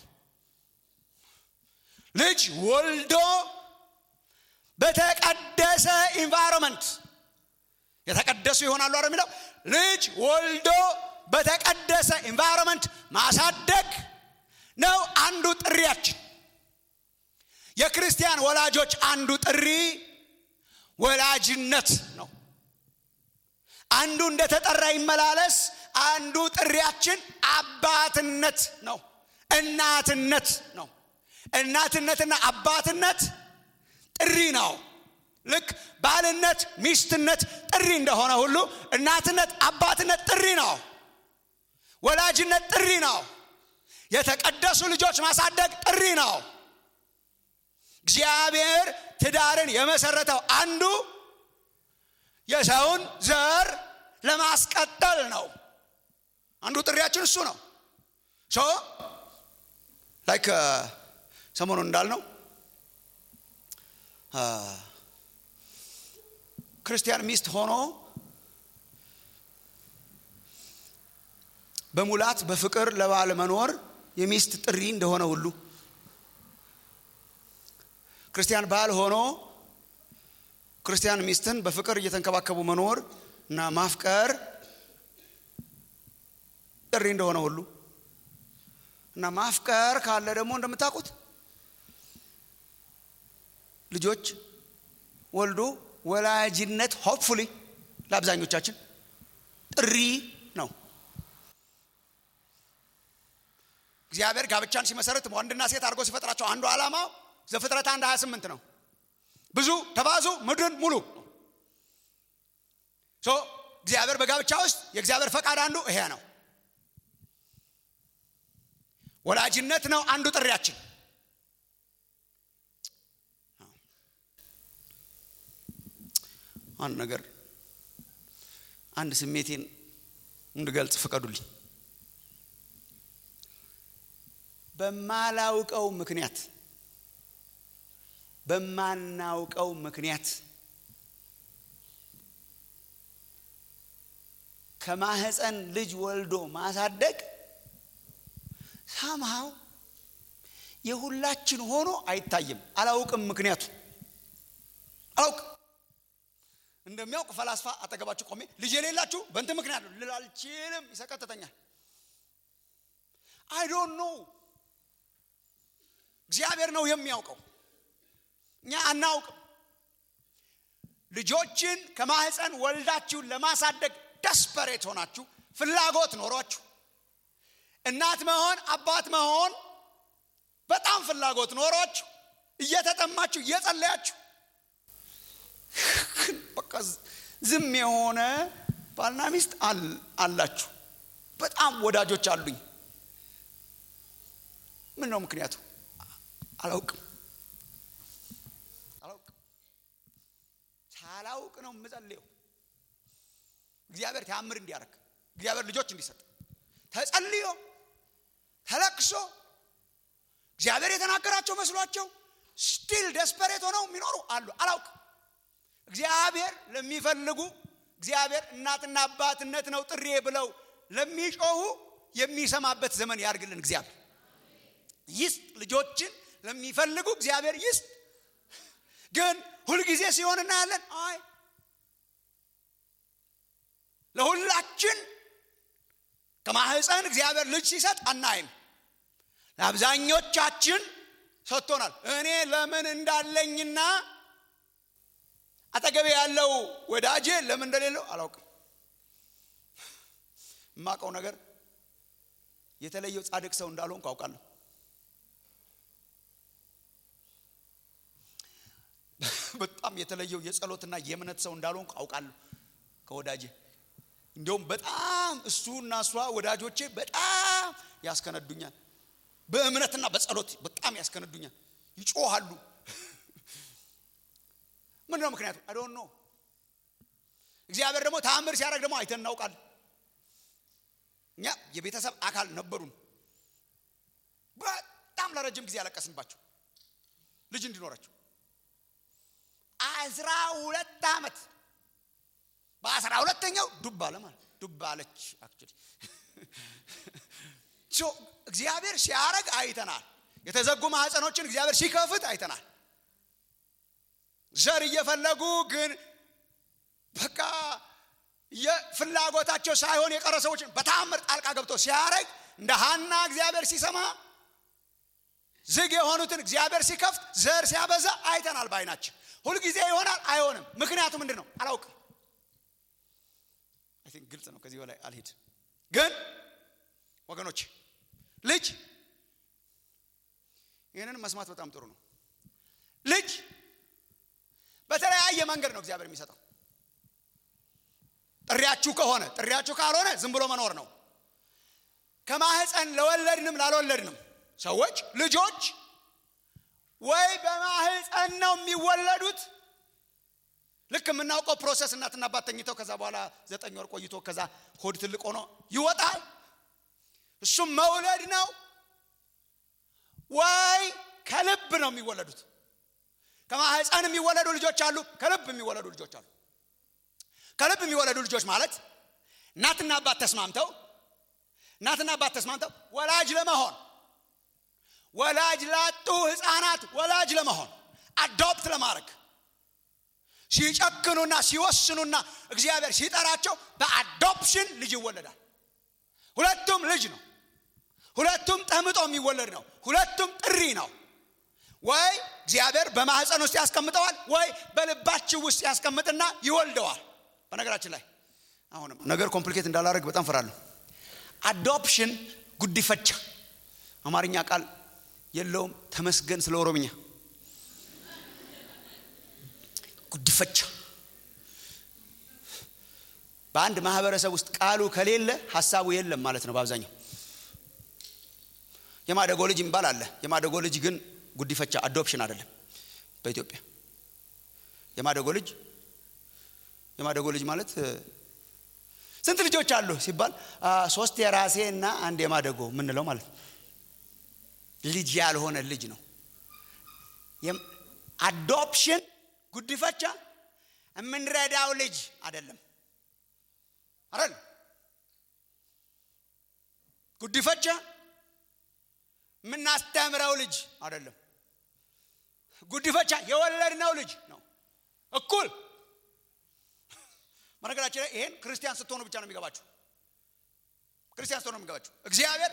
[SPEAKER 2] ልጅ ወልዶ በተቀደሰ ኢንቫይሮንመንት የተቀደሱ ይሆናሉ አረ የሚለው ልጅ ወልዶ በተቀደሰ ኢንቫይሮንመንት ማሳደግ ነው አንዱ ጥሪያችን የክርስቲያን ወላጆች አንዱ ጥሪ ወላጅነት ነው አንዱ እንደተጠራ ይመላለስ አንዱ ጥሪያችን አባትነት ነው እናትነት ነው እናትነትና አባትነት ጥሪ ነው ልክ ባልነት ሚስትነት ጥሪ እንደሆነ ሁሉ እናትነት አባትነት ጥሪ ነው ወላጅነት ጥሪ ነው የተቀደሱ ልጆች ማሳደግ ጥሪ ነው እግዚአብሔር ትዳርን የመሰረተው አንዱ የሰውን ዘር ለማስቀጠል ነው አንዱ ጥሪያችን እሱ ነው ሶ ላይክ ሰሞኑን እንዳልነው ክርስቲያን ሚስት ሆኖ በሙላት በፍቅር ለባል መኖር የሚስት ጥሪ እንደሆነ ሁሉ ክርስቲያን ባል ሆኖ ክርስቲያን ሚስትን በፍቅር እየተንከባከቡ መኖር እና ማፍቀር ጥሪ እንደሆነ ሁሉ እና ማፍቀር ካለ ደግሞ እንደምታውቁት ልጆች ወልዶ ወላጅነት ሆፕፉሊ ለአብዛኞቻችን ጥሪ ነው እግዚአብሔር ጋብቻን ሲመሰርት ወንድና ሴት አድርጎ ሲፈጥራቸው አንዱ ዓላማው ዘፍጥረት አንድ 28 ነው ብዙ ተባዙ ምድርን ሙሉ ሶ እግዚአብሔር በጋብቻ ውስጥ የእግዚአብሔር ፈቃድ አንዱ ይሄ ነው ወላጅነት ነው አንዱ ጥሪያችን አንድ ነገር አንድ ስሜቴን እንድገልጽ ፍቀዱልኝ በማላውቀው ምክንያት በማናውቀው ምክንያት ከማህፀን ልጅ ወልዶ ማሳደግ ሳምሃው የሁላችን ሆኖ አይታይም አላውቅም ምክንያቱ አላውቅም እንደሚያውቅ ፈላስፋ አጠገባችሁ ቆሜ ልጅ የሌላችሁ በእንትን ምክንያት ነው ልል አልችልም ይሰቀጥተኛል አይ ዶንት ኖ እግዚአብሔር ነው የሚያውቀው እኛ አናውቅም ልጆችን ከማህፀን ወልዳችሁን ለማሳደግ ደስፐሬት ሆናችሁ ፍላጎት ኖሯችሁ እናት መሆን አባት መሆን በጣም ፍላጎት ኖሯችሁ እየተጠማችሁ እየጸለያችሁ በቃ ዝም የሆነ ባልና ሚስት አላችሁ በጣም ወዳጆች አሉኝ ምን ነው ምክንያቱ አላውቅም አላውቅም ሳላውቅ ነው የምጸልየው እግዚአብሔር ተአምር እንዲያደርግ እግዚአብሔር ልጆች እንዲሰጥ ተጸልዮ ተለቅሶ እግዚአብሔር የተናገራቸው መስሏቸው ስቲል ደስፐሬት ሆነው የሚኖሩ አሉ አላውቅም እግዚአብሔር ለሚፈልጉ እግዚአብሔር እናትና አባትነት ነው ጥሬ ብለው ለሚጮሁ የሚሰማበት ዘመን ያርግልን እግዚአብሔር ይስጥ ልጆችን ለሚፈልጉ እግዚአብሔር ይስጥ ግን ሁልጊዜ ሲሆን እናያለን አይ ለሁላችን ከማህፀን እግዚአብሔር ልጅ ሲሰጥ አናይም ለአብዛኞቻችን ሰጥቶናል እኔ ለምን እንዳለኝና አጠገቤ ያለው ወዳጄ ለምን እንደሌለው አላውቅም የማውቀው ነገር የተለየው ጻድቅ ሰው እንዳልሆንኩ አውቃለሁ በጣም የተለየው የጸሎትና የእምነት ሰው እንዳልሆንኩ አውቃለሁ ከወዳጄ እንዲሁም በጣም እሱና እሷ ወዳጆቼ በጣም ያስከነዱኛል በእምነትና በጸሎት በጣም ያስከነዱኛል ይጮሃሉ ምን ነው ምክንያቱ አዶን ነው እግዚአብሔር ደግሞ ተአምር ሲያደርግ ደግሞ አይተን እናውቃለን እኛ የቤተሰብ አካል ነበሩን በጣም ለረጅም ጊዜ ያለቀስንባቸው ልጅ እንዲኖራቸው አስራ ሁለት ዓመት በአስራ ሁለተኛው ዱብ አለ ማለት ዱብ አለች አክቹሊ እግዚአብሔር ሲያረግ አይተናል የተዘጉ ማህፀኖችን እግዚአብሔር ሲከፍት አይተናል ዘር እየፈለጉ ግን በቃ የፍላጎታቸው ሳይሆን የቀረ ሰዎችን በታምር ጣልቃ ገብቶ ሲያረግ እንደ ሀና እግዚአብሔር ሲሰማ ዝግ የሆኑትን እግዚአብሔር ሲከፍት ዘር ሲያበዛ አይተናል በአይናችን ሁልጊዜ ይሆናል አይሆንም ምክንያቱ ምንድን ነው አላውቅም ግልጽ ነው ከዚህ በላይ አልሄድ ግን ወገኖች ልጅ ይህንን መስማት በጣም ጥሩ ነው ልጅ በተለያየ መንገድ ነው እግዚአብሔር የሚሰጠው ጥሪያችሁ ከሆነ ጥሪያችሁ ካልሆነ ዝም ብሎ መኖር ነው ከማህፀን ለወለድንም ላልወለድንም ሰዎች ልጆች ወይ በማህፀን ነው የሚወለዱት ልክ የምናውቀው ፕሮሰስ እናትና አባት ተኝተው ከዛ በኋላ ዘጠኝ ወር ቆይቶ ከዛ ሆድ ትልቅ ሆኖ ይወጣል እሱም መውለድ ነው ወይ ከልብ ነው የሚወለዱት ከማህፀን የሚወለዱ ልጆች አሉ ከልብ የሚወለዱ ልጆች አሉ ከልብ የሚወለዱ ልጆች ማለት እናትና አባት ተስማምተው እናትና አባት ተስማምተው ወላጅ ለመሆን ወላጅ ላጡ ህፃናት ወላጅ ለመሆን አዶፕት ለማድረግ ሲጨክኑና ሲወስኑና እግዚአብሔር ሲጠራቸው በአዶፕሽን ልጅ ይወለዳል ሁለቱም ልጅ ነው ሁለቱም ጠምጦ የሚወለድ ነው ሁለቱም ጥሪ ነው ወይ እግዚአብሔር በማህፀን ውስጥ ያስቀምጠዋል ወይ በልባችሁ ውስጥ ያስቀምጥና ይወልደዋል በነገራችን ላይ አሁንም ነገር ኮምፕሊኬት እንዳላደረግ በጣም ፈራለሁ አዶፕሽን ጉዲፈቻ አማርኛ ቃል የለውም ተመስገን ስለ ኦሮምኛ ጉድፈቻ በአንድ ማህበረሰብ ውስጥ ቃሉ ከሌለ ሀሳቡ የለም ማለት ነው በአብዛኛው የማደጎ ልጅ የሚባል አለ የማደጎ ልጅ ግን ጉዲፈቻ አዶፕሽን አይደለም በኢትዮጵያ የማደጎ ልጅ የማደጎ ልጅ ማለት ስንት ልጆች አሉ ሲባል ሶስት የራሴ እና አንድ የማደጎ የምንለው ማለት ነው ልጅ ያልሆነ ልጅ ነው አዶፕሽን ጉድፈቻ የምንረዳው ልጅ አይደለም አይደል ጉድፈቻ የምናስተምረው ልጅ አይደለም ጉድፈቻ የወለድነው ልጅ ነው እኩል በነገራችን ላይ ይሄን ክርስቲያን ስትሆኑ ብቻ ነው የሚገባችሁ ክርስቲያን ስትሆኑ የሚገባችሁ እግዚአብሔር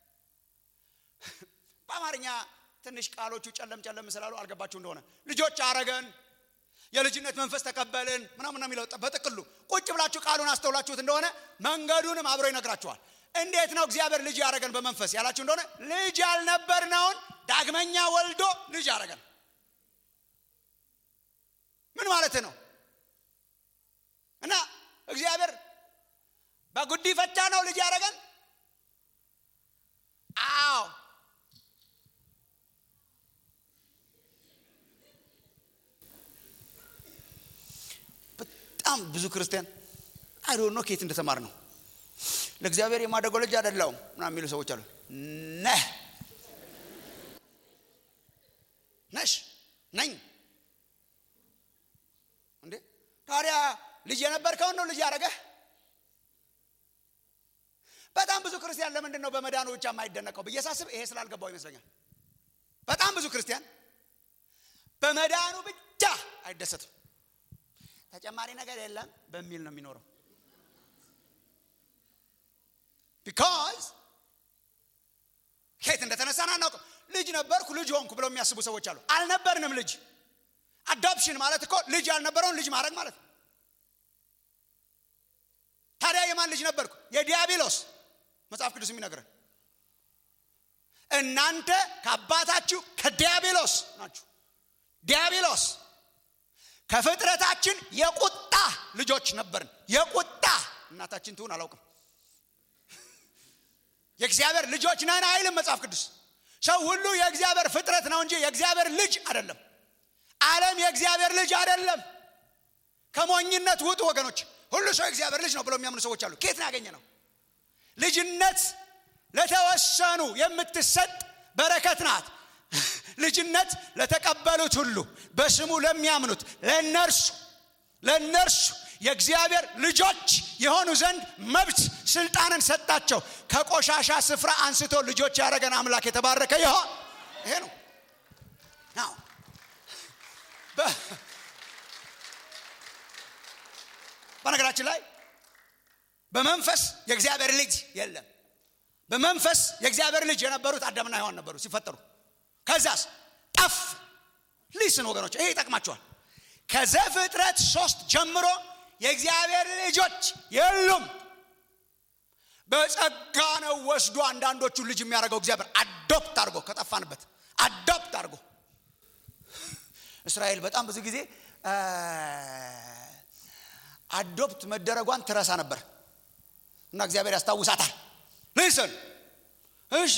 [SPEAKER 2] በአማርኛ ትንሽ ቃሎቹ ጨለም ጨለም ስላሉ አልገባችሁ እንደሆነ ልጆች አረገን የልጅነት መንፈስ ተቀበልን ምናምን የሚለው በጥቅሉ ቁጭ ብላችሁ ቃሉን አስተውላችሁት እንደሆነ መንገዱንም አብሮ ይነግራችኋል እንዴት ነው እግዚአብሔር ልጅ ያደረገን በመንፈስ ያላችሁ እንደሆነ ልጅ ያልነበርነውን ዳግመኛ ወልዶ ልጅ ያደረገን ምን ማለት ነው እና እግዚአብሔር በጉዲፈቻ ነው ልጅ ያደረገን አዎ በጣም ብዙ ክርስቲያን አይዶ ነው ከየት እንደተማር ነው ለእግዚአብሔር የማደጎ ልጅ አይደለውም ምናምን የሚሉ ሰዎች አሉ ነህ ነሽ ነኝ እንዴ ታዲያ ልጅ የነበርከውን ነው ልጅ ያደረገህ በጣም ብዙ ክርስቲያን ለምንድን ነው በመዳኑ ብቻ የማይደነቀው ብዬ ሳስብ ይሄ ስላልገባው ይመስለኛል በጣም ብዙ ክርስቲያን በመዳኑ ብቻ አይደሰትም ተጨማሪ ነገር የለም በሚል ነው የሚኖረው ቢካዝ ከየት እንደተነሳን አናውቅም ልጅ ነበርኩ ልጅ ሆንኩ ብለው የሚያስቡ ሰዎች አሉ አልነበርንም ልጅ አዶፕሽን ማለት እኮ ልጅ ያልነበረውን ልጅ ማድረግ ማለት ነው ታዲያ የማን ልጅ ነበርኩ የዲያብሎስ መጽሐፍ ቅዱስ የሚነግረን እናንተ ከአባታችሁ ከዲያብሎስ ናችሁ ዲያብሎስ ከፍጥረታችን የቁጣ ልጆች ነበርን የቁጣ እናታችን ትሁን አላውቅም የእግዚአብሔር ልጆች ነን አይልም መጽሐፍ ቅዱስ ሰው ሁሉ የእግዚአብሔር ፍጥረት ነው እንጂ የእግዚአብሔር ልጅ አይደለም ዓለም የእግዚአብሔር ልጅ አይደለም ከሞኝነት ውጡ ወገኖች ሁሉ ሰው የእግዚአብሔር ልጅ ነው ብለው የሚያምኑ ሰዎች አሉ ኬት ያገኘ ነው ልጅነት ለተወሰኑ የምትሰጥ በረከት ናት ልጅነት ለተቀበሉት ሁሉ በስሙ ለሚያምኑት ለእነርሱ ለእነርሱ የእግዚአብሔር ልጆች የሆኑ ዘንድ መብት ስልጣንን ሰጣቸው ከቆሻሻ ስፍራ አንስቶ ልጆች ያደረገን አምላክ የተባረከ ይሆን ይሄ ነው በነገራችን ላይ በመንፈስ የእግዚአብሔር ልጅ የለም በመንፈስ የእግዚአብሔር ልጅ የነበሩት አዳምና ሔዋን ነበሩ ሲፈጠሩ ከዛስ ጠፍ ሊስን ወገኖች ይሄ ይጠቅማቸዋል ከዘፍጥረት ሶስት ጀምሮ የእግዚአብሔር ልጆች የሉም በጸጋ ነው ወስዶ አንዳንዶቹ ልጅ የሚያደርገው እግዚአብሔር አዶፕት አድርጎ ከጠፋንበት አዶፕት አድርጎ እስራኤል በጣም ብዙ ጊዜ አዶፕት መደረጓን ትረሳ ነበር እና እግዚአብሔር ያስታውሳታል ልስን እሺ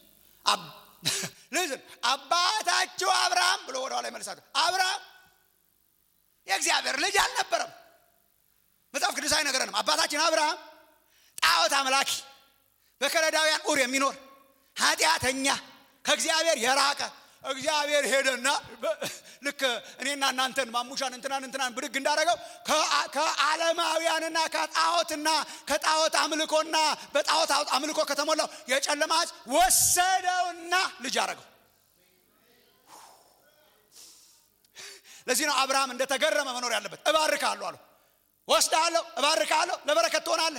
[SPEAKER 2] ልስን አባታችሁ አብርሃም ብሎ ወደ ኋላ ይመልሳል አብርሃም የእግዚአብሔር ልጅ አልነበረም መጽሐፍ ቅዱስ አይነገረንም አባታችን አብርሃም ጣዖት አምላኪ በከለዳውያን ኡር የሚኖር ኃጢአተኛ ከእግዚአብሔር የራቀ እግዚአብሔር ሄደና ልክ እኔና እናንተን ማሙሻን እንትናን እንትናን ብድግ እንዳደረገው ከዓለማውያንና ከጣዖትና ከጣዖት አምልኮና በጣዖት አምልኮ ከተሞላው የጨለማ ወሰደውና ልጅ አረገው ለዚህ ነው አብርሃም እንደተገረመ መኖር ያለበት እባርካለሁ አለው ወስዳለሁ እባርካለሁ ለበረከት ትሆናለህ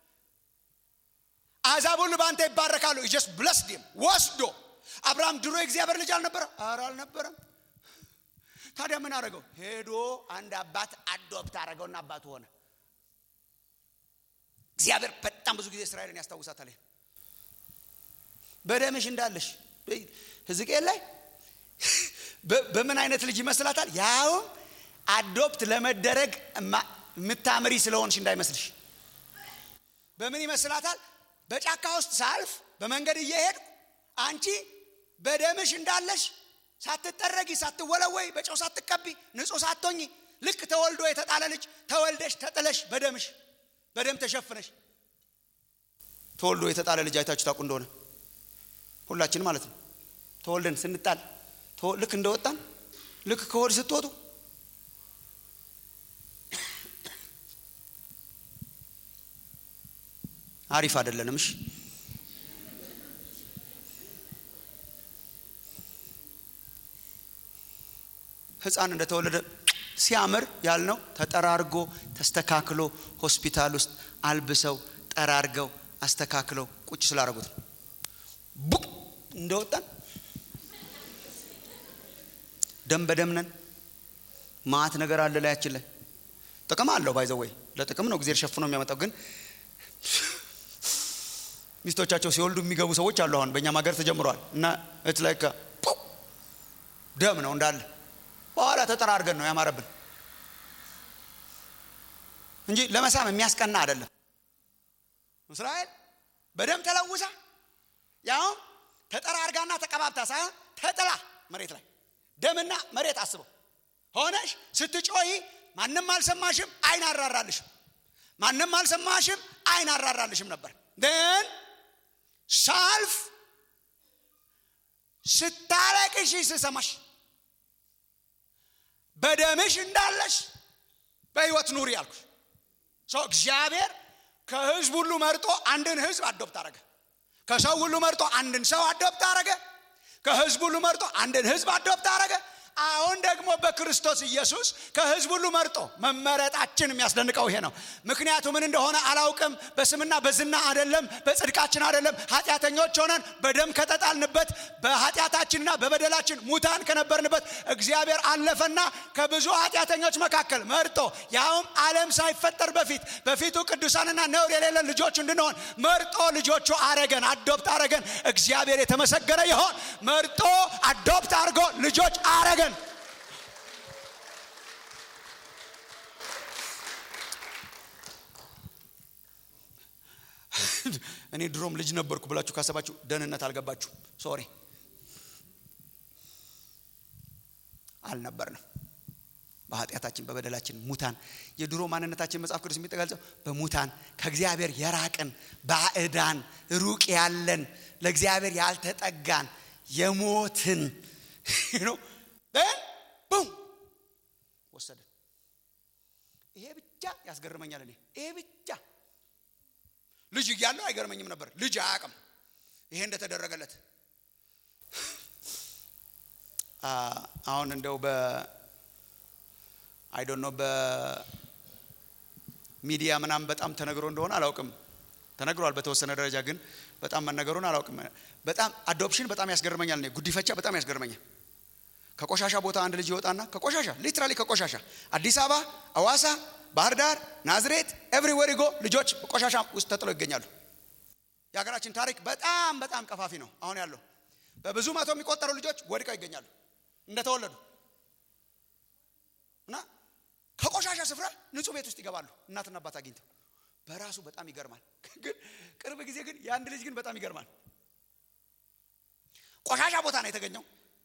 [SPEAKER 2] አሕዛብ ሁሉ በአንተ ይባረካሉ ጀስ ብለስድም ወስዶ አብርሃም ድሮ የእግዚአብሔር ልጅ አልነበረ አረ አልነበረም ታዲያ ምን አደረገው ሄዶ አንድ አባት አዶፕት አደረገውና አባቱ ሆነ እግዚአብሔር በጣም ብዙ ጊዜ እስራኤልን ያስታውሳታል በደምሽ እንዳለሽ ሕዝቅኤል ላይ በምን አይነት ልጅ ይመስላታል? ያውም አዶፕት ለመደረግ የምታምሪ ስለሆንሽ እንዳይመስልሽ። በምን ይመስላታል? በጫካ ውስጥ ሳልፍ በመንገድ እየሄድኩ አንቺ በደምሽ እንዳለሽ ሳትጠረጊ ሳትወለወይ በጨው ሳትቀቢ ንጹሕ ሳትሆኚ ልክ ተወልዶ የተጣለ ልጅ ተወልደሽ ተጥለሽ በደምሽ በደም ተሸፍነሽ ተወልዶ የተጣለ ልጅ አይታችሁ ታውቁ እንደሆነ ሁላችን ማለት ነው። ተወልደን ስንጣል ልክ እንደወጣን ልክ ከሆድ ስትወጡ አሪፍ አይደለንም። እሺ ሕፃን እንደተወለደ ሲያምር ያልነው ተጠራርጎ ተስተካክሎ ሆስፒታል ውስጥ አልብሰው ጠራርገው አስተካክለው ቁጭ ስላደረጉት ነው። ቡቅ እንደወጣን ደም በደም ነን። ማት ነገር አለ ላያችን ላይ ጥቅም አለው። ባይዘው ወይ ለጥቅም ነው ጊዜ ሸፍኖ የሚያመጣው። ግን ሚስቶቻቸው ሲወልዱ የሚገቡ ሰዎች አሉ። አሁን በእኛም ሀገር ተጀምረዋል። እና እት ላይ ደም ነው እንዳለ በኋላ ተጠራርገን ነው ያማረብን እንጂ ለመሳም የሚያስቀና አይደለም። እስራኤል በደም ተለውሳ ያውም ተጠራርጋና ተቀባብታ ሳይሆን ተጥላ መሬት ላይ ደምና መሬት አስበው ሆነሽ ስትጮሂ ማንም አልሰማሽም፣ አይን አራራልሽም። ማንም አልሰማሽም፣ አይን አራራልሽም ነበር። ግን ሳልፍ ስታለቅሽ ስሰማሽ በደምሽ እንዳለሽ በሕይወት ኑሪ ያልኩሽ ሰው እግዚአብሔር ከህዝብ ሁሉ መርጦ አንድን ህዝብ አዶፕት አረገ። ከሰው ሁሉ መርጦ አንድን ሰው አዶፕት አረገ። ከህዝብ ሁሉ መርጦ አንድን ህዝብ አዶፕት አረገ። አሁን ደግሞ በክርስቶስ ኢየሱስ ከህዝብ ሁሉ መርጦ መመረጣችን የሚያስደንቀው ይሄ ነው። ምክንያቱ ምን እንደሆነ አላውቅም። በስምና በዝና አይደለም፣ በጽድቃችን አይደለም። ኃጢአተኞች ሆነን በደም ከተጣልንበት በኃጢአታችንና በበደላችን ሙታን ከነበርንበት እግዚአብሔር አለፈና ከብዙ ኃጢአተኞች መካከል መርጦ ያውም ዓለም ሳይፈጠር በፊት በፊቱ ቅዱሳንና ነውር የሌለን ልጆች እንድንሆን መርጦ ልጆቹ አረገን፣ አዶፕት አረገን። እግዚአብሔር የተመሰገነ ይሆን። መርጦ አዶፕት አድርጎ ልጆች አረገን። እኔ ድሮም ልጅ ነበርኩ ብላችሁ ካሰባችሁ ደህንነት አልገባችሁ። ሶሪ አልነበርንም። በኃጢአታችን በበደላችን ሙታን የድሮ ማንነታችን መጽሐፍ ቅዱስ የሚጠገልጸው በሙታን ከእግዚአብሔር የራቅን ባዕዳን ሩቅ ያለን ለእግዚአብሔር ያልተጠጋን የሞትን ነው ቡም ወሰደን። ይሄ ብቻ ያስገርመኛል። እኔ ይሄ ብቻ ልጅ እያለው አይገርመኝም ነበር። ልጅ አያውቅም ይሄ እንደተደረገለት። አሁን እንደው በ አይ ዶንት ኖ በሚዲያ ምናምን በጣም ተነግሮ እንደሆነ አላውቅም። ተነግሯል በተወሰነ ደረጃ ግን በጣም መነገሩን አላውቅም። በጣም አዶፕሽን በጣም ያስገርመኛል። እኔ ጉዲፈቻ በጣም ያስገርመኛል። ከቆሻሻ ቦታ አንድ ልጅ ይወጣና ከቆሻሻ ሊትራሊ ከቆሻሻ አዲስ አበባ፣ አዋሳ፣ ባህር ዳር፣ ናዝሬት ኤቭሪዌር ጎ ልጆች ቆሻሻ ውስጥ ተጥለው ይገኛሉ። የሀገራችን ታሪክ በጣም በጣም ቀፋፊ ነው። አሁን ያለው በብዙ መቶ የሚቆጠሩ ልጆች ወድቀው ይገኛሉ እንደተወለዱ እና ከቆሻሻ ስፍራ ንጹህ ቤት ውስጥ ይገባሉ እናትና አባት አግኝተው በራሱ በጣም ይገርማል። ግን ቅርብ ጊዜ ግን የአንድ ልጅ ግን በጣም ይገርማል። ቆሻሻ ቦታ ነው የተገኘው።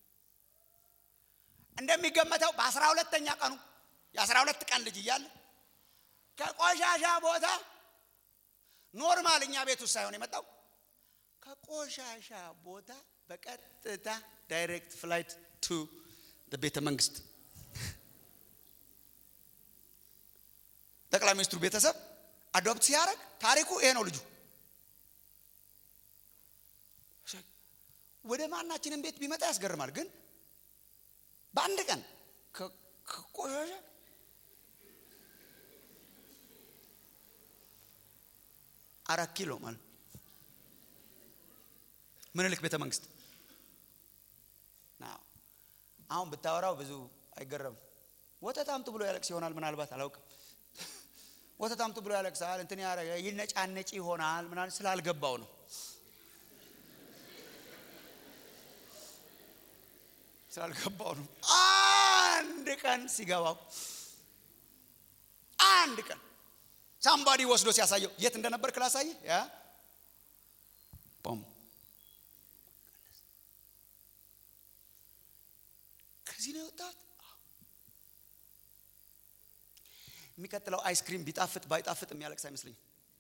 [SPEAKER 2] እንደሚገመተው በአስራ ሁለተኛ ቀኑ የአስራ ሁለት ቀን ልጅ እያለ ከቆሻሻ ቦታ ኖርማል እኛ ቤት ውስጥ ሳይሆን የመጣው ከቆሻሻ ቦታ በቀጥታ ዳይሬክት ፍላይት ቱ ቤተ መንግስት ጠቅላይ ሚኒስትሩ ቤተሰብ አዶፕት ሲያደርግ ታሪኩ ይሄ ነው። ልጁ ወደ ማናችንም ቤት ቢመጣ ያስገርማል። ግን በአንድ ቀን ከቆሻሻ አራት ኪሎ ማለት ምኒልክ ቤተ መንግስት አሁን ብታወራው ብዙ አይገረምም። ወተት አምጡ ብሎ ያለቅስ ይሆናል ምናልባት አላውቅም። ወተት አምጡ ብሎ ያለቅሳል እንትን ያረ ይነጫነጭ ይሆናል ምናምን ስላልገባው ነው። ስላልገባው ነው አንድ ቀን ሲገባው አንድ ቀን ሳምባዲ ወስዶ ሲያሳየው የት እንደነበር ክላሳየ ያ ቦም ከዚህ ነው የወጣት የሚቀጥለው አይስክሪም ቢጣፍጥ ባይጣፍጥ የሚያለቅስ አይመስለኝም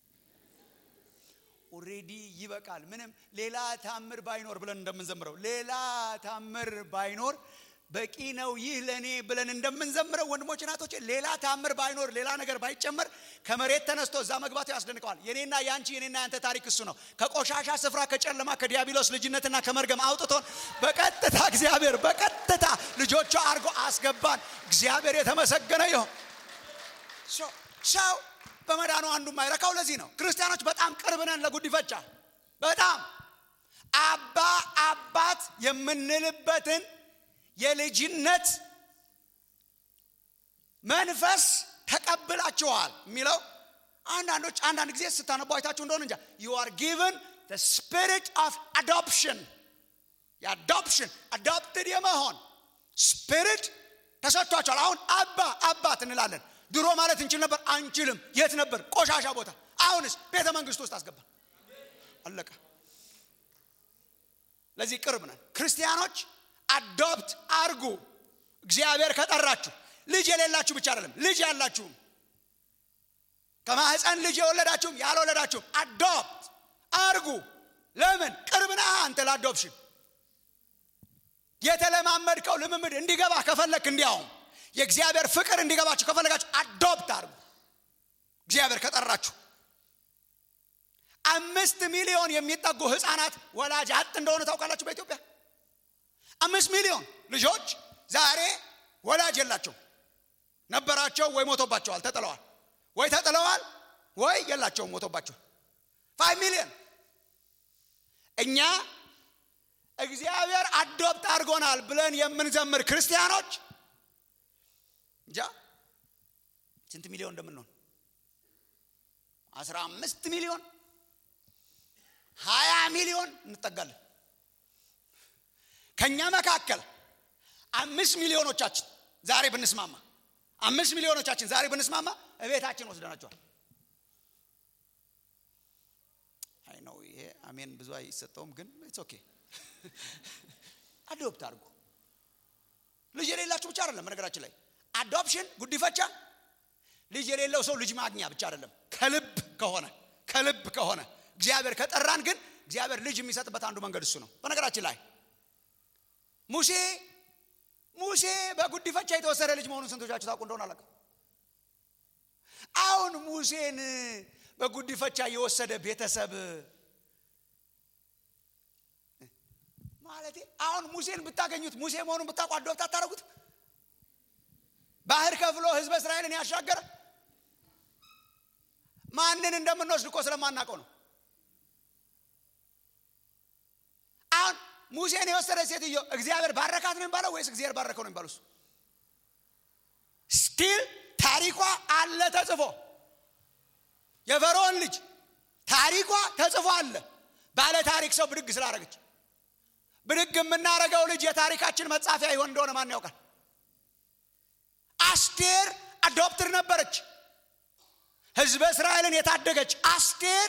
[SPEAKER 2] ኦሬዲ ይበቃል ምንም ሌላ ታምር ባይኖር ብለን እንደምንዘምረው ሌላ ታምር ባይኖር በቂ ነው ይህ ለእኔ ብለን እንደምንዘምረው ወንድሞች ናቶች ሌላ ታምር ባይኖር ሌላ ነገር ባይጨመር ከመሬት ተነስቶ እዛ መግባቱ ያስደንቀዋል የኔና የአንቺ የኔና ያንተ ታሪክ እሱ ነው ከቆሻሻ ስፍራ ከጨለማ ከዲያብሎስ ልጅነትና ከመርገም አውጥቶን በቀጥታ እግዚአብሔር በቀጥታ ልጆቹ አድርጎ አስገባን እግዚአብሔር የተመሰገነ ይሆን ሰው በመዳኑ አንዱ የማይረካው ለዚህ ነው ክርስቲያኖች በጣም ቅርብ ነን ለጉዲፈቻ በጣም አባ አባት የምንልበትን የልጅነት መንፈስ ተቀብላችኋል የሚለው አንዳንዶች አንዳንድ ጊዜ ስታነቡ አይታችሁ እንደሆነ እንጃ ዩ አር ጊቨን ስፒሪት ኦፍ አዶፕሽን የአዶፕሽን አዶፕትድ የመሆን ስፒሪት ተሰጥቷቸዋል አሁን አባ አባት እንላለን ድሮ ማለት እንችል ነበር አንችልም የት ነበር ቆሻሻ ቦታ አሁንስ ቤተ መንግስት ውስጥ አስገባ አለቀ ለዚህ ቅርብ ነን ክርስቲያኖች አዶፕት አርጉ እግዚአብሔር ከጠራችሁ ልጅ የሌላችሁ ብቻ አይደለም ልጅ ያላችሁም ከማህፀን ልጅ የወለዳችሁም ያልወለዳችሁም አዶፕት አርጉ ለምን ቅርብ ነህ አንተ ለአዶፕሽን የተለማመድከው ልምምድ እንዲገባ ከፈለክ እንዲያውም የእግዚአብሔር ፍቅር እንዲገባችሁ ከፈለጋችሁ አዶፕት አርጉ እግዚአብሔር ከጠራችሁ አምስት ሚሊዮን የሚጠጉ ህፃናት ወላጅ አጥ እንደሆነ ታውቃላችሁ በኢትዮጵያ አምስት ሚሊዮን ልጆች ዛሬ ወላጅ የላቸው ነበራቸው ወይ ሞቶባቸዋል ተጥለዋል ወይ ተጥለዋል ወይ የላቸውም ሞቶባቸው ፋይቭ ሚሊዮን እኛ እግዚአብሔር አዶፕት አድርጎናል ብለን የምንዘምር ክርስቲያኖች እንጃ ስንት ሚሊዮን እንደምንሆን አስራ አምስት ሚሊዮን ሀያ ሚሊዮን እንጠጋለን ከእኛ መካከል አምስት ሚሊዮኖቻችን ዛሬ ብንስማማ አምስት ሚሊዮኖቻችን ዛሬ ብንስማማ እቤታችን ወስደናቸዋል አይ ነው ይሄ አሜን ብዙ አይሰጠውም ግን ኢትስ ኦኬ አዶፕት አድርጎ ልጅ የሌላችሁ ብቻ አይደለም በነገራችን ላይ አዶፕሽን ጉዲፈቻ ልጅ የሌለው ሰው ልጅ ማግኛ ብቻ አይደለም ከልብ ከሆነ ከልብ ከሆነ እግዚአብሔር ከጠራን ግን እግዚአብሔር ልጅ የሚሰጥበት አንዱ መንገድ እሱ ነው በነገራችን ላይ ሙሴ ሙሴ በጉዲፈቻ የተወሰደ ልጅ መሆኑን ስንቶቻችሁ ታውቁ እንደሆነ አላውቅም አሁን ሙሴን በጉዲፈቻ የወሰደ ቤተሰብ ማለት አሁን ሙሴን ብታገኙት ሙሴ መሆኑን ብታውቁ አዶፕት አታረጉት ባህር ከፍሎ ህዝበ እስራኤልን ያሻገረ ማንን እንደምንወስድ እኮ ስለማናውቀው ነው አሁን ሙሴን የወሰደ ሴትዮ እግዚአብሔር ባረካት ነው የሚባለው ወይስ እግዚአብሔር ባረከው ነው የሚባለው ስቲል ታሪኳ አለ ተጽፎ የፈርዖን ልጅ ታሪኳ ተጽፎ አለ ባለ ታሪክ ሰው ብድግ ስላደረገች ብድግ የምናደረገው ልጅ የታሪካችን መጻፊያ ይሆን እንደሆነ ማን ያውቃል አስቴር አዶፕትር ነበረች ህዝበ እስራኤልን የታደገች አስቴር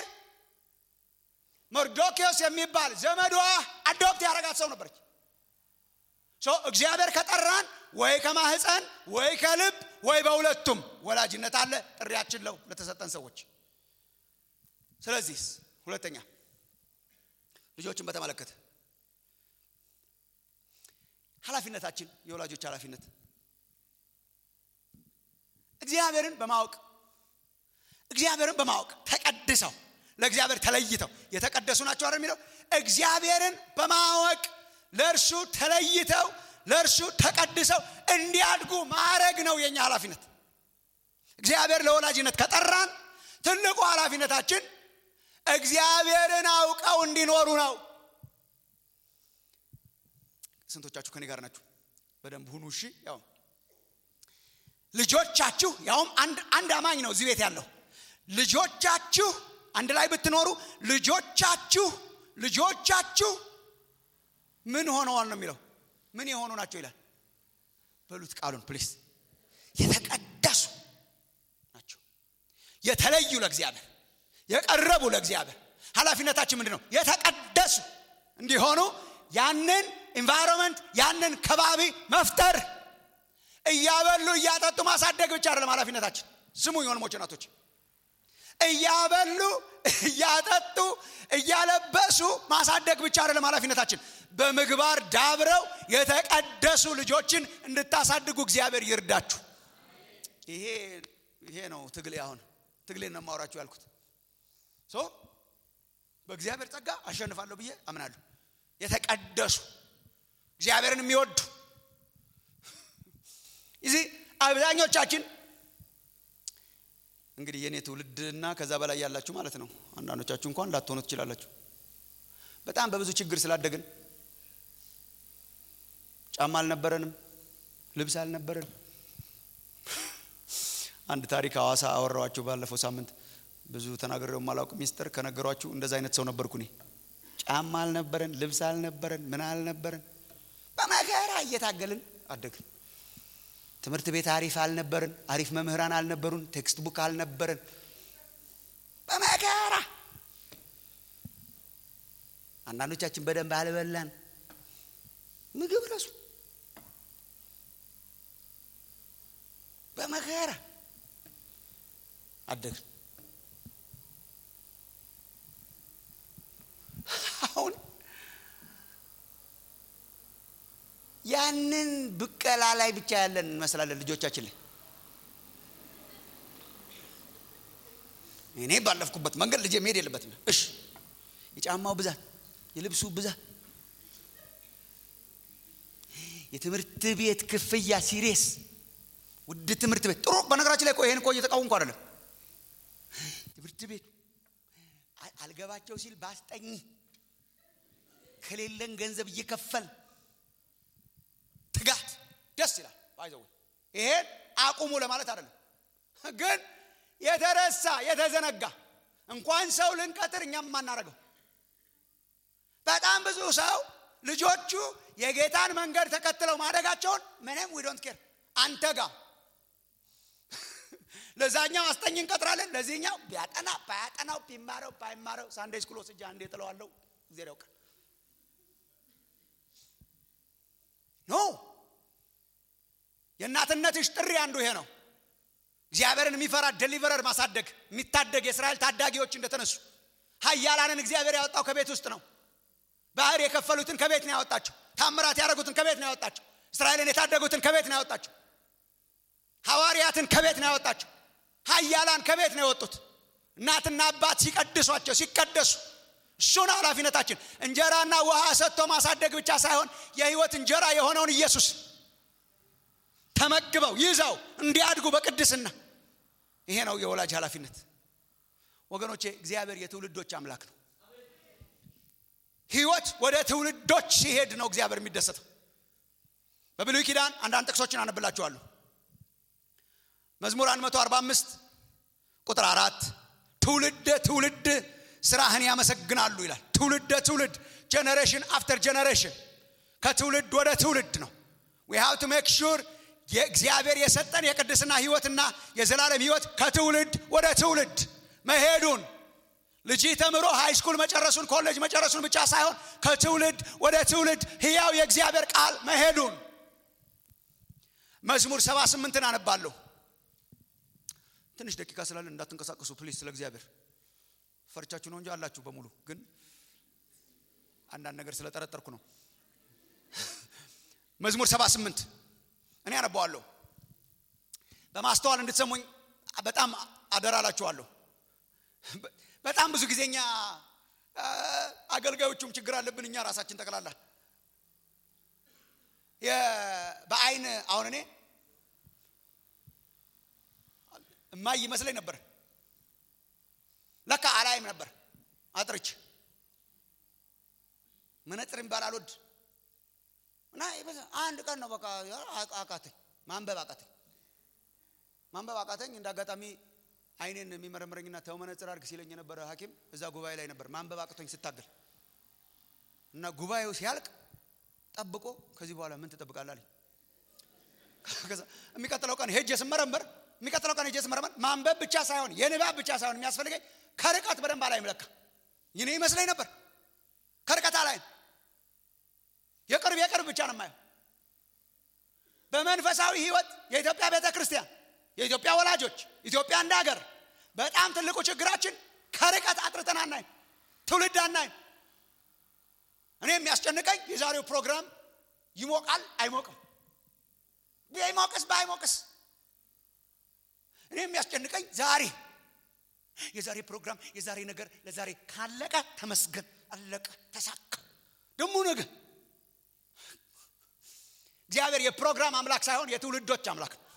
[SPEAKER 2] መርዶኪዎስ የሚባል ዘመዷ አዶፕት ያደረጋት ሰው ነበረች እግዚአብሔር ከጠራን ወይ ከማህፀን ወይ ከልብ ወይ በሁለቱም ወላጅነት አለ ጥሪያችን ለው ለተሰጠን ሰዎች ስለዚህ ሁለተኛ ልጆችን በተመለከተ ኃላፊነታችን የወላጆች ኃላፊነት እግዚአብሔርን በማወቅ እግዚአብሔርን በማወቅ ተቀድሰው ለእግዚአብሔር ተለይተው የተቀደሱ ናቸው አይደል የሚለው እግዚአብሔርን በማወቅ ለእርሱ ተለይተው ለእርሱ ተቀድሰው እንዲያድጉ ማድረግ ነው የኛ ኃላፊነት እግዚአብሔር ለወላጅነት ከጠራን ትልቁ ኃላፊነታችን እግዚአብሔርን አውቀው እንዲኖሩ ነው ስንቶቻችሁ ከኔ ጋር ናችሁ በደንብ ሁኑ እሺ ያው ልጆቻችሁ ያውም አንድ አማኝ ነው እዚህ ቤት ያለው ልጆቻችሁ አንድ ላይ ብትኖሩ ልጆቻችሁ ልጆቻችሁ ምን ሆነዋል ነው የሚለው ምን የሆኑ ናቸው ይላል በሉት ቃሉን ፕሊስ የተቀደሱ ናቸው የተለዩ ለእግዚአብሔር የቀረቡ ለእግዚአብሔር ኃላፊነታችን ምንድን ነው የተቀደሱ እንዲሆኑ ያንን ኢንቫይሮንመንት ያንን ከባቢ መፍጠር እያበሉ እያጠጡ ማሳደግ ብቻ አይደለም ኃላፊነታችን ስሙ የሆንሞች ናቶች እያበሉ እያጠጡ እያለበሱ ማሳደግ ብቻ አይደለም ኃላፊነታችን በምግባር ዳብረው የተቀደሱ ልጆችን እንድታሳድጉ እግዚአብሔር ይርዳችሁ ይሄ ይሄ ነው ትግሌ አሁን ትግሌን ነው ማውራችሁ ያልኩት ሶ በእግዚአብሔር ጸጋ አሸንፋለሁ ብዬ አምናለሁ የተቀደሱ እግዚአብሔርን የሚወዱ እዚህ አብዛኞቻችን እንግዲህ የእኔ ትውልድና ከዛ በላይ ያላችሁ ማለት ነው አንዳንዶቻችሁ እንኳን ላትሆኑ ትችላላችሁ በጣም በብዙ ችግር ስላደግን ጫማ አልነበረንም ልብስ አልነበረንም አንድ ታሪክ ሐዋሳ አወራዋችሁ ባለፈው ሳምንት ብዙ ተናግሬው ማላውቅ ሚስጥር ከነገሯችሁ እንደዛ አይነት ሰው ነበርኩ እኔ ጫማ አልነበረን ልብስ አልነበረን ምን አልነበረን በመከራ እየታገልን አደግን ትምህርት ቤት አሪፍ አልነበርን አሪፍ መምህራን አልነበሩን ቴክስት ቡክ አልነበረን በመከራ አንዳንዶቻችን በደንብ አልበላን ምግብ ረሱ በመከራ አደግን አሁን ያንን ብቀላ ላይ ብቻ ያለን እንመስላለን ልጆቻችን ላይ እኔ ባለፍኩበት መንገድ ልጄ መሄድ የለበትም እሽ የጫማው ብዛት የልብሱ ብዛት የትምህርት ቤት ክፍያ ሲሬስ ውድ ትምህርት ቤት ጥሩ በነገራችን ላይ እኮ ይሄን እኮ እየተቃወምኩ አይደለም ትምህርት ቤት አልገባቸው ሲል ባስጠኝ ከሌለን ገንዘብ እየከፈል ትጋት ደስ ይላል ባይዘው ይሄን አቁሙ ለማለት አይደለም ግን የተረሳ የተዘነጋ እንኳን ሰው ልንቀጥር እኛም የማናረገው በጣም ብዙ ሰው ልጆቹ የጌታን መንገድ ተከትለው ማደጋቸውን ምንም ዊ ዶንት ኬር አንተ ጋር ለዛኛው አስጠኝ እንቀጥራለን ለዚህኛው ቢያጠና ባያጠናው ቢማረው ባይማረው ሳንዴ ስኩል ወስጃ አንዴ ጥለዋለሁ እግዚአብሔር ያውቃል ኖ የእናትነትሽ ጥሪ አንዱ ይሄ ነው እግዚአብሔርን የሚፈራ ደሊቨረር ማሳደግ የሚታደግ የእስራኤል ታዳጊዎች እንደተነሱ ሀያላንን እግዚአብሔር ያወጣው ከቤት ውስጥ ነው ባህር የከፈሉትን ከቤት ነው ያወጣቸው ታምራት ያደረጉትን ከቤት ነው ያወጣቸው እስራኤልን የታደጉትን ከቤት ነው ያወጣቸው ሐዋርያትን ከቤት ነው ያወጣቸው ሀያላን ከቤት ነው የወጡት እናትና አባት ሲቀድሷቸው ሲቀደሱ እሱ ነው ኃላፊነታችን እንጀራና ውሃ ሰጥቶ ማሳደግ ብቻ ሳይሆን የህይወት እንጀራ የሆነውን ኢየሱስ ተመግበው ይዘው እንዲያድጉ በቅድስና ይሄ ነው የወላጅ ኃላፊነት ወገኖቼ እግዚአብሔር የትውልዶች አምላክ ነው ህይወት ወደ ትውልዶች ሲሄድ ነው እግዚአብሔር የሚደሰተው በብሉይ ኪዳን አንዳንድ ጥቅሶችን አነብላችኋለሁ መዝሙር 145 ቁጥር አራት ትውልድ ትውልድ ስራህን ያመሰግናሉ ይላል ትውልድ ትውልድ ጀነሬሽን አፍተር ጀነሬሽን ከትውልድ ወደ ትውልድ ነው ዊ ሃቭ ቱ ሜክ ሹር የእግዚአብሔር የሰጠን የቅድስና ህይወትና የዘላለም ህይወት ከትውልድ ወደ ትውልድ መሄዱን ልጅ ተምሮ ሃይስኩል መጨረሱን ኮሌጅ መጨረሱን ብቻ ሳይሆን ከትውልድ ወደ ትውልድ ህያው የእግዚአብሔር ቃል መሄዱን መዝሙር ሰባ ስምንትን አነባለሁ ትንሽ ደቂቃ ስላለን እንዳትንቀሳቀሱ ፕሊዝ ስለ እግዚአብሔር ፈርቻችሁ ነው እንጂ አላችሁ በሙሉ ግን አንዳንድ ነገር ስለጠረጠርኩ ነው መዝሙር ሰባ ስምንት እኔ አነባዋለሁ በማስተዋል እንድትሰሙኝ በጣም አደራላችኋለሁ በጣም ብዙ ጊዜኛ አገልጋዮቹም ችግር አለብን እኛ ራሳችን ጠቅላላ በአይን አሁን እኔ እማይ ይመስለኝ ነበር ለካ አላይም ነበር አጥርች መነጽር የሚባል አልወድ እና አንድ ቀን ነው በቃ አቃተኝ ማንበብ አቃተኝ ማንበብ አቃተኝ እንደ አጋጣሚ አይኔን የሚመረምረኝና ተው መነጽር አድርግ ሲለኝ የነበረ ሀኪም እዛ ጉባኤ ላይ ነበር ማንበብ አቅቶኝ ስታገል እና ጉባኤው ሲያልቅ ጠብቆ ከዚህ በኋላ ምን ትጠብቃለህ አለኝ። ከዛ የሚቀጥለው ቀን ሄጄ ስመረምር የሚቀጥለው ቀን ሄጄ ስመረምር ማንበብ ብቻ ሳይሆን የንባብ ብቻ ሳይሆን የሚያስፈልገኝ ከርቀት በደንብ አላይም። ለካ ይኔ ይመስለኝ ነበር ከርቀት አላይም። የቅርብ የቅርብ ብቻ ነው የማየው። በመንፈሳዊ ህይወት የኢትዮጵያ ቤተ ክርስቲያን የኢትዮጵያ ወላጆች ኢትዮጵያ እንደ ሀገር በጣም ትልቁ ችግራችን ከርቀት አጥርተን አናይም፣ ትውልድ አናይም። እኔ የሚያስጨንቀኝ የዛሬው ፕሮግራም ይሞቃል አይሞቅም፣ ቢሞቅስ ባይሞቅስ። እኔ የሚያስጨንቀኝ ዛሬ የዛሬ ፕሮግራም የዛሬ ነገር ለዛሬ ካለቀ ተመስገን፣ አለቀ፣ ተሳካ። ደግሞ ነገ እግዚአብሔር የፕሮግራም አምላክ ሳይሆን የትውልዶች አምላክ ነው።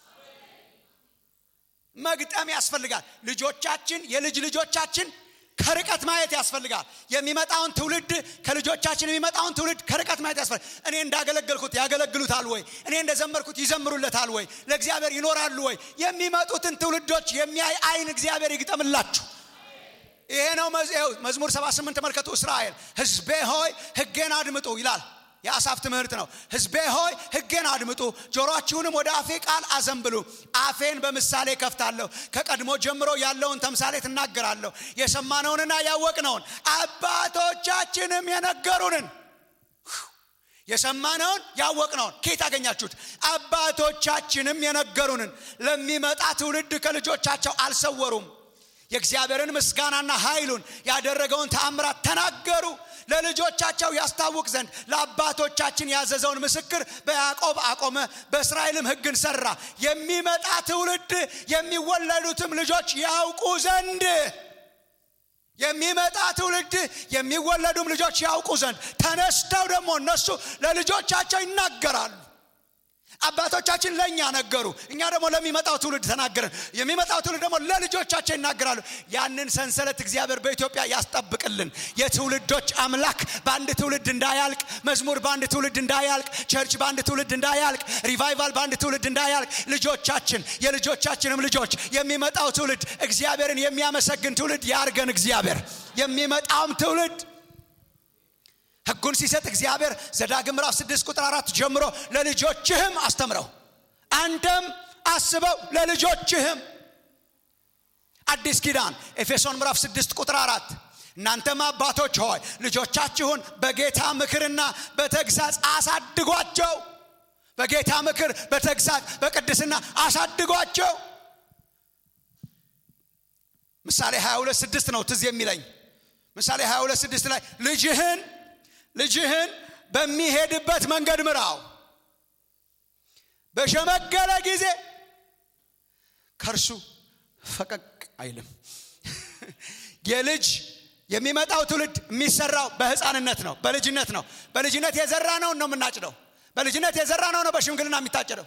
[SPEAKER 2] መግጠም ያስፈልጋል። ልጆቻችን የልጅ ልጆቻችን ከርቀት ማየት ያስፈልጋል። የሚመጣውን ትውልድ ከልጆቻችን የሚመጣውን ትውልድ ከርቀት ማየት ያስፈልጋል። እኔ እንዳገለገልኩት ያገለግሉታል ወይ? እኔ እንደዘመርኩት ይዘምሩለታል ወይ? ለእግዚአብሔር ይኖራሉ ወይ? የሚመጡትን ትውልዶች የሚያይ አይን እግዚአብሔር ይግጠምላችሁ። ይሄ ነው መዝሙር 78 ተመልከቱ። እስራኤል ሕዝቤ ሆይ ሕጌን አድምጡ ይላል። የአሳፍ ትምህርት ነው። ሕዝቤ ሆይ ሕጌን አድምጡ፣ ጆሮአችሁንም ወደ አፌ ቃል አዘንብሉ። አፌን በምሳሌ ከፍታለሁ፣ ከቀድሞ ጀምሮ ያለውን ተምሳሌ ትናገራለሁ። የሰማነውንና ያወቅነውን አባቶቻችንም የነገሩንን የሰማነውን ያወቅነውን ከየት አገኛችሁት? አባቶቻችንም የነገሩንን ለሚመጣ ትውልድ ከልጆቻቸው አልሰወሩም። የእግዚአብሔርን ምስጋናና ኃይሉን ያደረገውን ተአምራት ተናገሩ። ለልጆቻቸው ያስታውቅ ዘንድ ለአባቶቻችን ያዘዘውን ምስክር በያዕቆብ አቆመ፣ በእስራኤልም ሕግን ሰራ። የሚመጣ ትውልድ የሚወለዱትም ልጆች ያውቁ ዘንድ የሚመጣ ትውልድ የሚወለዱም ልጆች ያውቁ ዘንድ ተነስተው ደግሞ እነሱ ለልጆቻቸው ይናገራሉ። አባቶቻችን ለእኛ ነገሩ፣ እኛ ደግሞ ለሚመጣው ትውልድ ተናገርን። የሚመጣው ትውልድ ደግሞ ለልጆቻቸው ይናገራሉ። ያንን ሰንሰለት እግዚአብሔር በኢትዮጵያ ያስጠብቅልን። የትውልዶች አምላክ በአንድ ትውልድ እንዳያልቅ፣ መዝሙር በአንድ ትውልድ እንዳያልቅ፣ ቸርች በአንድ ትውልድ እንዳያልቅ፣ ሪቫይቫል በአንድ ትውልድ እንዳያልቅ፣ ልጆቻችን የልጆቻችንም ልጆች የሚመጣው ትውልድ እግዚአብሔርን የሚያመሰግን ትውልድ ያርገን። እግዚአብሔር የሚመጣውም ትውልድ ሕጉን ሲሰጥ እግዚአብሔር ዘዳግም ምዕራፍ ስድስት ቁጥር አራት ጀምሮ ለልጆችህም አስተምረው አንተም አስበው ለልጆችህም። አዲስ ኪዳን ኤፌሶን ምዕራፍ ስድስት ቁጥር አራት እናንተም አባቶች ሆይ ልጆቻችሁን በጌታ ምክርና በተግሳጽ አሳድጓቸው። በጌታ ምክር፣ በተግሳጽ፣ በቅድስና አሳድጓቸው። ምሳሌ 22 ስድስት ነው ትዝ የሚለኝ ምሳሌ 22 ስድስት ላይ ልጅህን ልጅህን በሚሄድበት መንገድ ምራው፣ በሸመገለ ጊዜ ከእርሱ ፈቀቅ አይልም። የልጅ የሚመጣው ትውልድ የሚሰራው በህፃንነት ነው፣ በልጅነት ነው። በልጅነት የዘራ ነው ነው የምናጭደው። በልጅነት የዘራ ነው ነው በሽምግልና የሚታጨደው።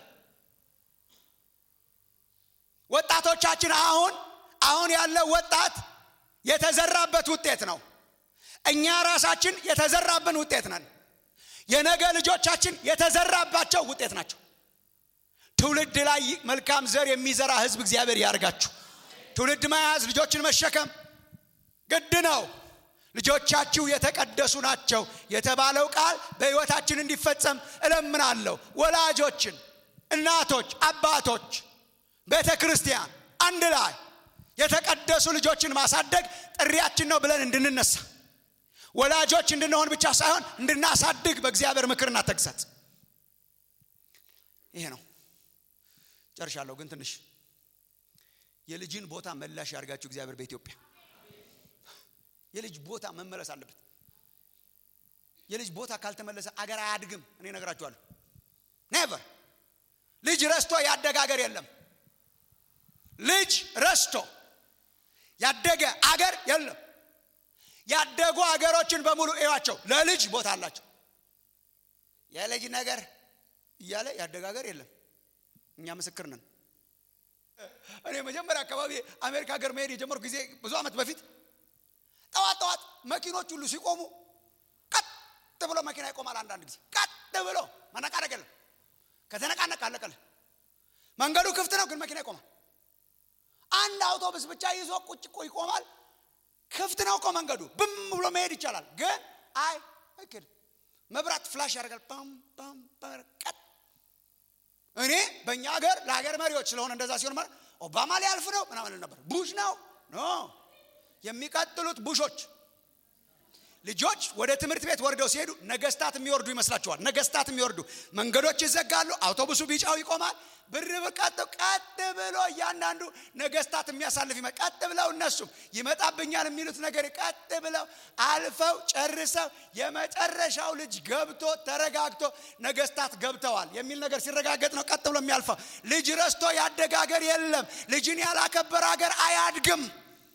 [SPEAKER 2] ወጣቶቻችን አሁን አሁን ያለው ወጣት የተዘራበት ውጤት ነው። እኛ ራሳችን የተዘራብን ውጤት ነን። የነገ ልጆቻችን የተዘራባቸው ውጤት ናቸው። ትውልድ ላይ መልካም ዘር የሚዘራ ህዝብ እግዚአብሔር ያርጋችሁ። ትውልድ መያዝ፣ ልጆችን መሸከም ግድ ነው። ልጆቻችሁ የተቀደሱ ናቸው የተባለው ቃል በሕይወታችን እንዲፈጸም እለምናለሁ። ወላጆችን፣ እናቶች፣ አባቶች፣ ቤተ ክርስቲያን አንድ ላይ የተቀደሱ ልጆችን ማሳደግ ጥሪያችን ነው ብለን እንድንነሳ ወላጆች እንድንሆን ብቻ ሳይሆን እንድናሳድግ በእግዚአብሔር ምክርና ተግሳጽ። ይሄ ነው። ጨርሻለሁ። ግን ትንሽ የልጅን ቦታ መላሽ ያድርጋችሁ እግዚአብሔር በኢትዮጵያ የልጅ ቦታ መመለስ አለበት። የልጅ ቦታ ካልተመለሰ አገር አያድግም። እኔ እነግራችኋለሁ። ኔቨር ልጅ ረስቶ ያደገ አገር የለም። ልጅ ረስቶ ያደገ አገር የለም። ያደጉ አገሮችን በሙሉ እዩዋቸው፣ ለልጅ ቦታ አላቸው። የልጅ ነገር እያለ ያደገ ሀገር የለም። እኛ ምስክር ነን። እኔ መጀመሪያ አካባቢ አሜሪካ ሀገር መሄድ የጀመርኩ ጊዜ ብዙ ዓመት በፊት ጠዋት ጠዋት መኪኖች ሁሉ ሲቆሙ ቀጥ ብሎ መኪና ይቆማል። አንዳንድ ጊዜ ቀጥ ብሎ መነቃነቅ የለም። ከተነቃነቅ አለቀለ። መንገዱ ክፍት ነው፣ ግን መኪና ይቆማል። አንድ አውቶቡስ ብቻ ይዞ ቁጭ ይቆማል። ክፍት ነው እኮ መንገዱ፣ ብም ብሎ መሄድ ይቻላል። ግን አይ አይኬድም። መብራት ፍላሽ ያደርጋል ፓም ፓም ቀጥ እኔ በእኛ ሀገር ለሀገር መሪዎች ስለሆነ እንደዛ ሲሆን ማለት ኦባማ ሊያልፍ ነው ምናምን ነበር ቡሽ ነው ኖ የሚቀጥሉት ቡሾች ልጆች ወደ ትምህርት ቤት ወርደው ሲሄዱ ነገስታት የሚወርዱ ይመስላችኋል ነገስታት የሚወርዱ መንገዶች ይዘጋሉ አውቶቡሱ ቢጫው ይቆማል ብር ቀጥ ቀጥ ብሎ እያንዳንዱ ነገስታት የሚያሳልፍ ይመ ቀጥ ብለው እነሱም ይመጣብኛል የሚሉት ነገር ቀጥ ብለው አልፈው ጨርሰው የመጨረሻው ልጅ ገብቶ ተረጋግቶ ነገስታት ገብተዋል የሚል ነገር ሲረጋገጥ ነው ቀጥ ብሎ የሚያልፈው ልጅ ረስቶ ያደገ ሀገር የለም ልጅን ያላከበረ ሀገር አያድግም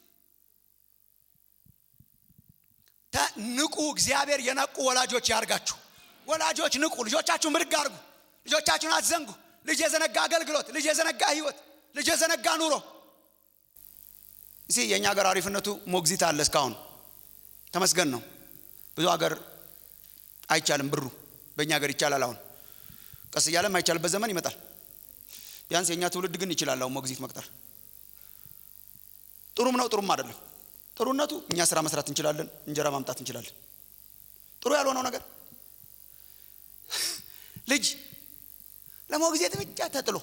[SPEAKER 2] ንቁ እግዚአብሔር የነቁ ወላጆች ያርጋችሁ ወላጆች ንቁ ልጆቻችሁ ምርግ አርጉ ልጆቻችሁን አትዘንጉ ልጅ የዘነጋ አገልግሎት ልጅ የዘነጋ ህይወት ልጅ የዘነጋ ኑሮ እሲ የእኛ ሀገር አሪፍነቱ ሞግዚት አለ እስካሁን ተመስገን ነው ብዙ ሀገር አይቻልም ብሩ በእኛ ሀገር ይቻላል አሁን ቀስ እያለ የማይቻልበት ዘመን ይመጣል ቢያንስ የእኛ ትውልድ ግን ይችላል አሁን ሞግዚት መቅጠር ጥሩም ነው ጥሩም አይደለም ጥሩነቱ እኛ ስራ መስራት እንችላለን እንጀራ ማምጣት እንችላለን ጥሩ ያልሆነው ነገር ልጅ ለሞግዚት ብቻ ተጥሎ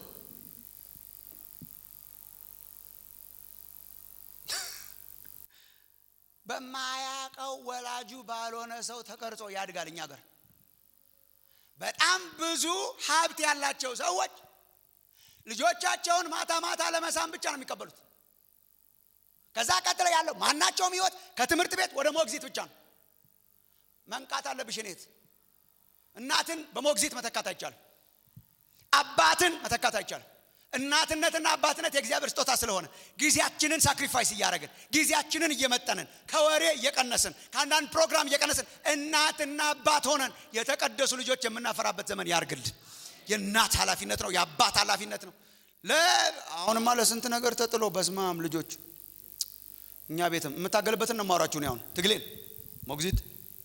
[SPEAKER 2] በማያቀው ወላጁ ባልሆነ ሰው ተቀርጾ ያድጋል እኛ ገር በጣም ብዙ ሀብት ያላቸው ሰዎች ልጆቻቸውን ማታ ማታ ለመሳም ብቻ ነው የሚቀበሉት ከዛ ቀጥለ ያለው ማናቸውም ህይወት ከትምህርት ቤት ወደ ሞግዚት ብቻ ነው መንቃት አለብሽ እኔት እናትን በሞግዚት መተካት አይቻልም አባትን መተካት አይቻልም እናትነትና አባትነት የእግዚአብሔር ስጦታ ስለሆነ ጊዜያችንን ሳክሪፋይስ እያደረግን ጊዜያችንን እየመጠንን ከወሬ እየቀነስን ከአንዳንድ ፕሮግራም እየቀነስን እናትና አባት ሆነን የተቀደሱ ልጆች የምናፈራበት ዘመን ያርግልን የእናት ኃላፊነት ነው የአባት ኃላፊነት ነው አሁንማ ለስንት ነገር ተጥሎ በስማም ልጆች እኛ ቤትም የምታገልበትን ነው ማውራችሁ አሁን ትግሌን ሞግዚት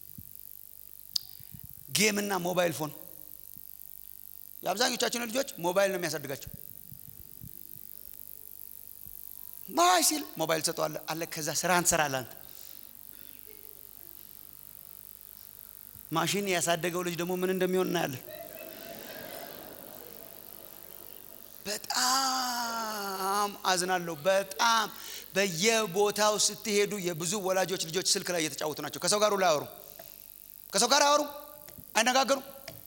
[SPEAKER 2] ጌምና ሞባይል ፎን የአብዛኞቻችን ልጆች ሞባይል ነው የሚያሳድጋቸው ማይ ሲል ሞባይል ሰጠዋለ አለ ከዛ ስራ እንሰራለ አንተ ማሽን ያሳደገው ልጅ ደግሞ ምን እንደሚሆን እናያለን በጣም አዝናለሁ በጣም በየቦታው ስትሄዱ የብዙ ወላጆች ልጆች ስልክ ላይ እየተጫወቱ ናቸው ከሰው ጋር ላይ አወሩ ከሰው ጋር አወሩ አይነጋገሩ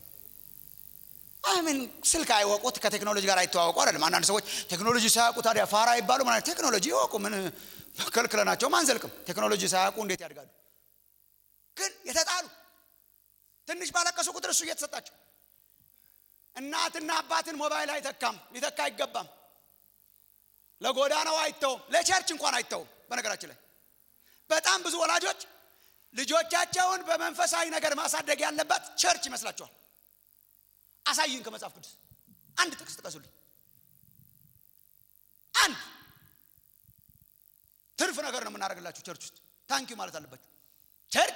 [SPEAKER 2] ምን ስልክ አይወቁት ከቴክኖሎጂ ጋር አይተዋወቁ አይደለም አንዳንድ ሰዎች ቴክኖሎጂ ሳያውቁ ታዲያ ፋራ ይባሉ ማለት ቴክኖሎጂ ይወቁ ምን ከልክለናቸውም አንዘልቅም ቴክኖሎጂ ሳያውቁ እንዴት ያድጋሉ ግን የተጣሉ ትንሽ ባለቀሱ ቁጥር እሱ እየተሰጣቸው እናትና አባትን ሞባይል አይተካም ሊተካ አይገባም ለጎዳናው አይተውም ለቸርች እንኳን አይተውም በነገራችን ላይ በጣም ብዙ ወላጆች ልጆቻቸውን በመንፈሳዊ ነገር ማሳደግ ያለባት ቸርች ይመስላቸዋል አሳይን ከመጽሐፍ ቅዱስ አንድ ጥቅስ ጥቀሱልኝ አንድ ትርፍ ነገር ነው የምናደርግላችሁ ቸርች ውስጥ ታንኪዩ ማለት አለባችሁ ቸርች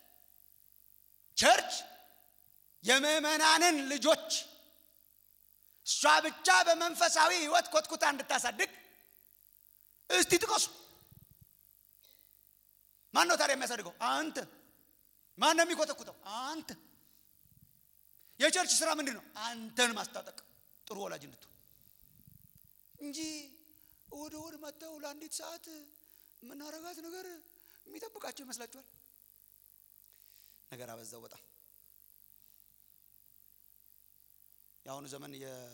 [SPEAKER 2] ቸርች የምእመናንን ልጆች እሷ ብቻ በመንፈሳዊ ህይወት ኮትኩታ እንድታሳድግ እስቲ ጥቀሱ ማን ነው ታዲያ የሚያሳድገው አንተ ማን ነው የሚኮተኩተው አንተ የቸርች ስራ ምንድን ነው አንተን ማስታጠቅ ጥሩ ወላጅ እንድትሆን እንጂ እሁድ እሁድ መጥተው ለአንዲት ሰዓት የምናረጋት ነገር የሚጠብቃቸው ይመስላችኋል ነገር አበዛው በጣም የአሁኑ ዘመን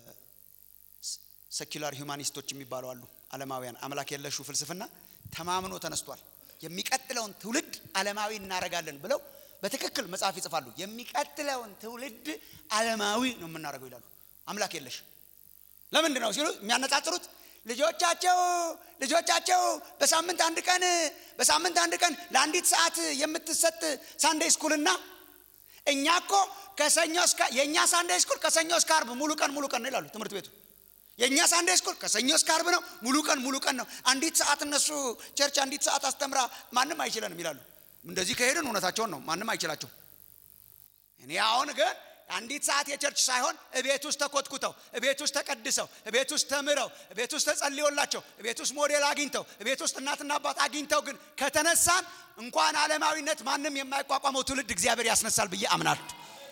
[SPEAKER 2] የሰኪላር ሂውማኒስቶች የሚባሉ አሉ አለማውያን አምላክ የለሹ ፍልስፍና ተማምኖ ተነስቷል የሚቀጥለውን ትውልድ አለማዊ እናረጋለን ብለው በትክክል መጽሐፍ ይጽፋሉ የሚቀጥለውን ትውልድ አለማዊ ነው የምናደርገው ይላሉ አምላክ የለሽ ለምንድን ነው ሲሉ የሚያነጻጽሩት ልጆቻቸው ልጆቻቸው በሳምንት አንድ ቀን በሳምንት አንድ ቀን ለአንዲት ሰዓት የምትሰጥ ሳንዴ ስኩልና እኛ እኮ ከሰኞ እስከ የእኛ ሳንዴ ስኩል ከሰኞ እስከ አርብ ሙሉ ቀን ሙሉ ቀን ነው ይላሉ ትምህርት ቤቱ የእኛ ሳንዴ ስኩል ከሰኞ እስከ አርብ ነው ሙሉ ቀን ሙሉ ቀን ነው አንዲት ሰዓት እነሱ ቸርች አንዲት ሰዓት አስተምራ ማንም አይችለንም ይላሉ እንደዚህ ከሄድን እውነታቸውን ነው ማንም አይችላቸው እኔ አሁን ግን አንዲት ሰዓት የቸርች ሳይሆን እቤት ውስጥ ተኮትኩተው እቤት ውስጥ ተቀድሰው እቤት ውስጥ ተምረው እቤት ውስጥ ተጸልዮላቸው እቤት ውስጥ ሞዴል አግኝተው እቤት ውስጥ እናትና አባት አግኝተው ግን ከተነሳን እንኳን ዓለማዊነት ማንም የማይቋቋመው ትውልድ እግዚአብሔር ያስነሳል ብዬ አምናለሁ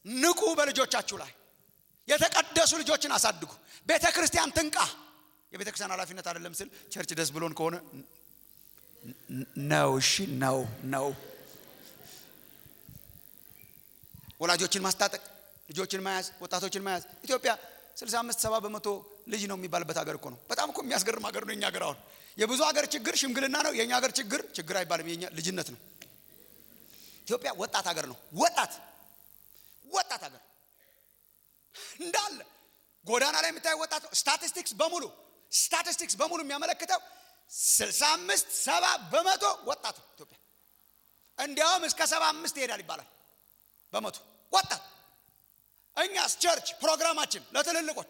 [SPEAKER 2] ንቁ በልጆቻችሁ ላይ የተቀደሱ ልጆችን አሳድጉ ቤተ ክርስቲያን ትንቃ የቤተ ክርስቲያን ኃላፊነት አይደለም ስል ቸርች ደስ ብሎን ከሆነ ነው እሺ ነው ነው ወላጆችን ማስታጠቅ ልጆችን መያዝ ወጣቶችን መያዝ ኢትዮጵያ 65 70 በመቶ ልጅ ነው የሚባልበት ሀገር እኮ ነው በጣም እኮ የሚያስገርም ሀገር ነው የኛ ሀገር አሁን የብዙ ሀገር ችግር ሽምግልና ነው የእኛ ሀገር ችግር ችግር አይባልም የኛ ልጅነት ነው ኢትዮጵያ ወጣት ሀገር ነው ወጣት ወጣት ሀገር እንዳለ ጎዳና ላይ የምታየው ወጣት ስታቲስቲክስ በሙሉ ስታቲስቲክስ በሙሉ የሚያመለክተው 65 ሰባ በመቶ ወጣት ኢትዮጵያ እንዲያውም እስከ ሰባ አምስት ይሄዳል ይባላል በመቶ ወጣት እኛስ ቸርች ፕሮግራማችን ለትልልቆች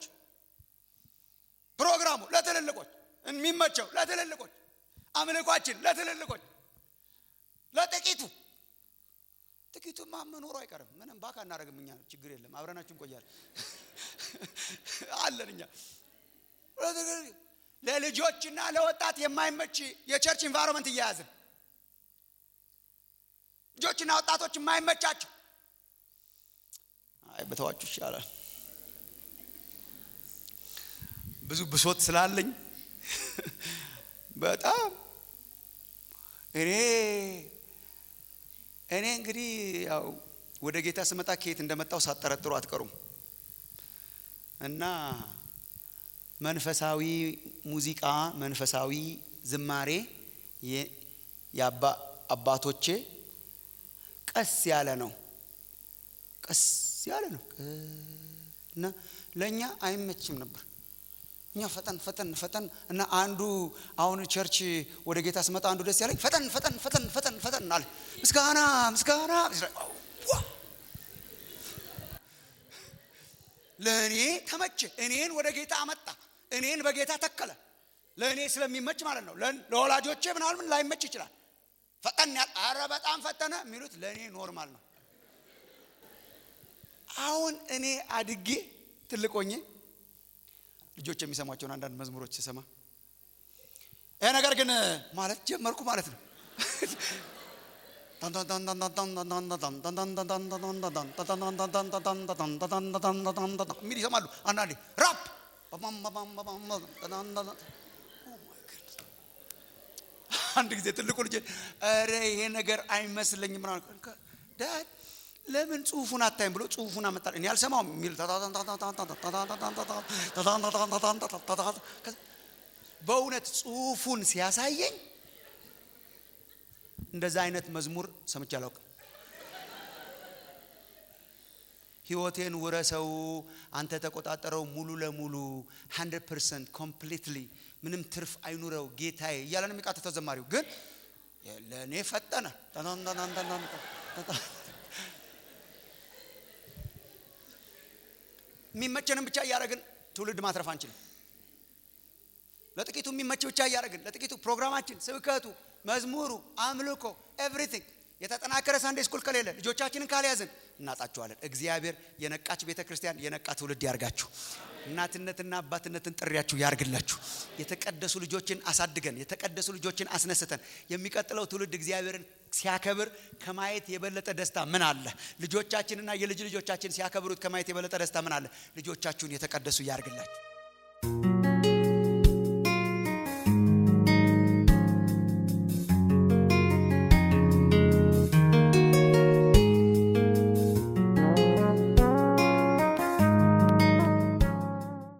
[SPEAKER 2] ፕሮግራሙ ለትልልቆች የሚመቸው ለትልልቆች አምልኳችን ለትልልቆች ለጥቂቱ ጥቂቱማ መኖሩ አይቀርም ምንም ባካ እናደረግም እኛ ችግር የለም አብረናችሁ እንቆያለን አለን እኛ ለልጆችና ለወጣት የማይመች የቸርች ኢንቫይሮንመንት እያያዝን ልጆችና ወጣቶች የማይመቻቸው አይ በተዋችሁ ይሻላል ብዙ ብሶት ስላለኝ በጣም እኔ እኔ እንግዲህ ያው ወደ ጌታ ስመጣ ከየት እንደመጣው ሳጠረጥሩ አትቀሩም እና መንፈሳዊ ሙዚቃ መንፈሳዊ ዝማሬ የአባቶቼ ቀስ ያለ ነው ቀስ ያለ ነው እና ለእኛ አይመችም ነበር እኛ ፈጠን ፈጠን ፈጠን እና አንዱ አሁን ቸርች ወደ ጌታ ስመጣ አንዱ ደስ ያለኝ ፈጠን ፈጠን ፈጠን ፈጠን ፈጠን አለ ምስጋና ምስጋና ለእኔ ተመቸ እኔን ወደ ጌታ አመጣ እኔን በጌታ ተከለ ለእኔ ስለሚመች ማለት ነው ለወላጆቼ ምናምን ላይመች ይችላል ፈጠን ያል አረ በጣም ፈጠነ የሚሉት ለእኔ ኖርማል ነው አሁን እኔ አድጌ ትልቅ ሆኜ ልጆች የሚሰሟቸውን አንዳንድ መዝሙሮች ስሰማ ይህ ነገር ግን ማለት ጀመርኩ ማለት ነው የሚል ይሰማሉ አንዳንዴ ራፕ አንድ ጊዜ ትልቁ ልጅ ረ ይሄ ነገር አይመስለኝም ዳድ ለምን ጽሁፉን አታይም ብሎ ጽሁፉን አመጣል እኔ አልሰማውም የሚል በእውነት ጽሁፉን ሲያሳየኝ እንደዛ አይነት መዝሙር ሰምቼ አላውቅም ህይወቴን ውረሰው አንተ ተቆጣጠረው ሙሉ ለሙሉ 100 ፐርሰንት ኮምፕሊትሊ ምንም ትርፍ አይኑረው ጌታዬ እያለ ነው የሚቃተተው ዘማሪው ግን ለእኔ ፈጠነ የሚመቸንም ብቻ እያደረግን ትውልድ ማትረፍ አንችልም ለጥቂቱ የሚመች ብቻ እያደረግን ለጥቂቱ ፕሮግራማችን ስብከቱ መዝሙሩ አምልኮ ኤቭሪቲንግ የተጠናከረ ሳንዴ ስኩል ከሌለ ልጆቻችንን ካልያዝን እናጣቸዋለን እግዚአብሔር የነቃች ቤተ ክርስቲያን የነቃ ትውልድ ያርጋችሁ እናትነትና አባትነትን ጥሪያችሁ ያርግላችሁ የተቀደሱ ልጆችን አሳድገን የተቀደሱ ልጆችን አስነስተን የሚቀጥለው ትውልድ እግዚአብሔርን ሲያከብር ከማየት የበለጠ ደስታ ምን አለ ልጆቻችንና የልጅ ልጆቻችን ሲያከብሩት ከማየት የበለጠ ደስታ ምን አለ ልጆቻችሁን የተቀደሱ ያርግላችሁ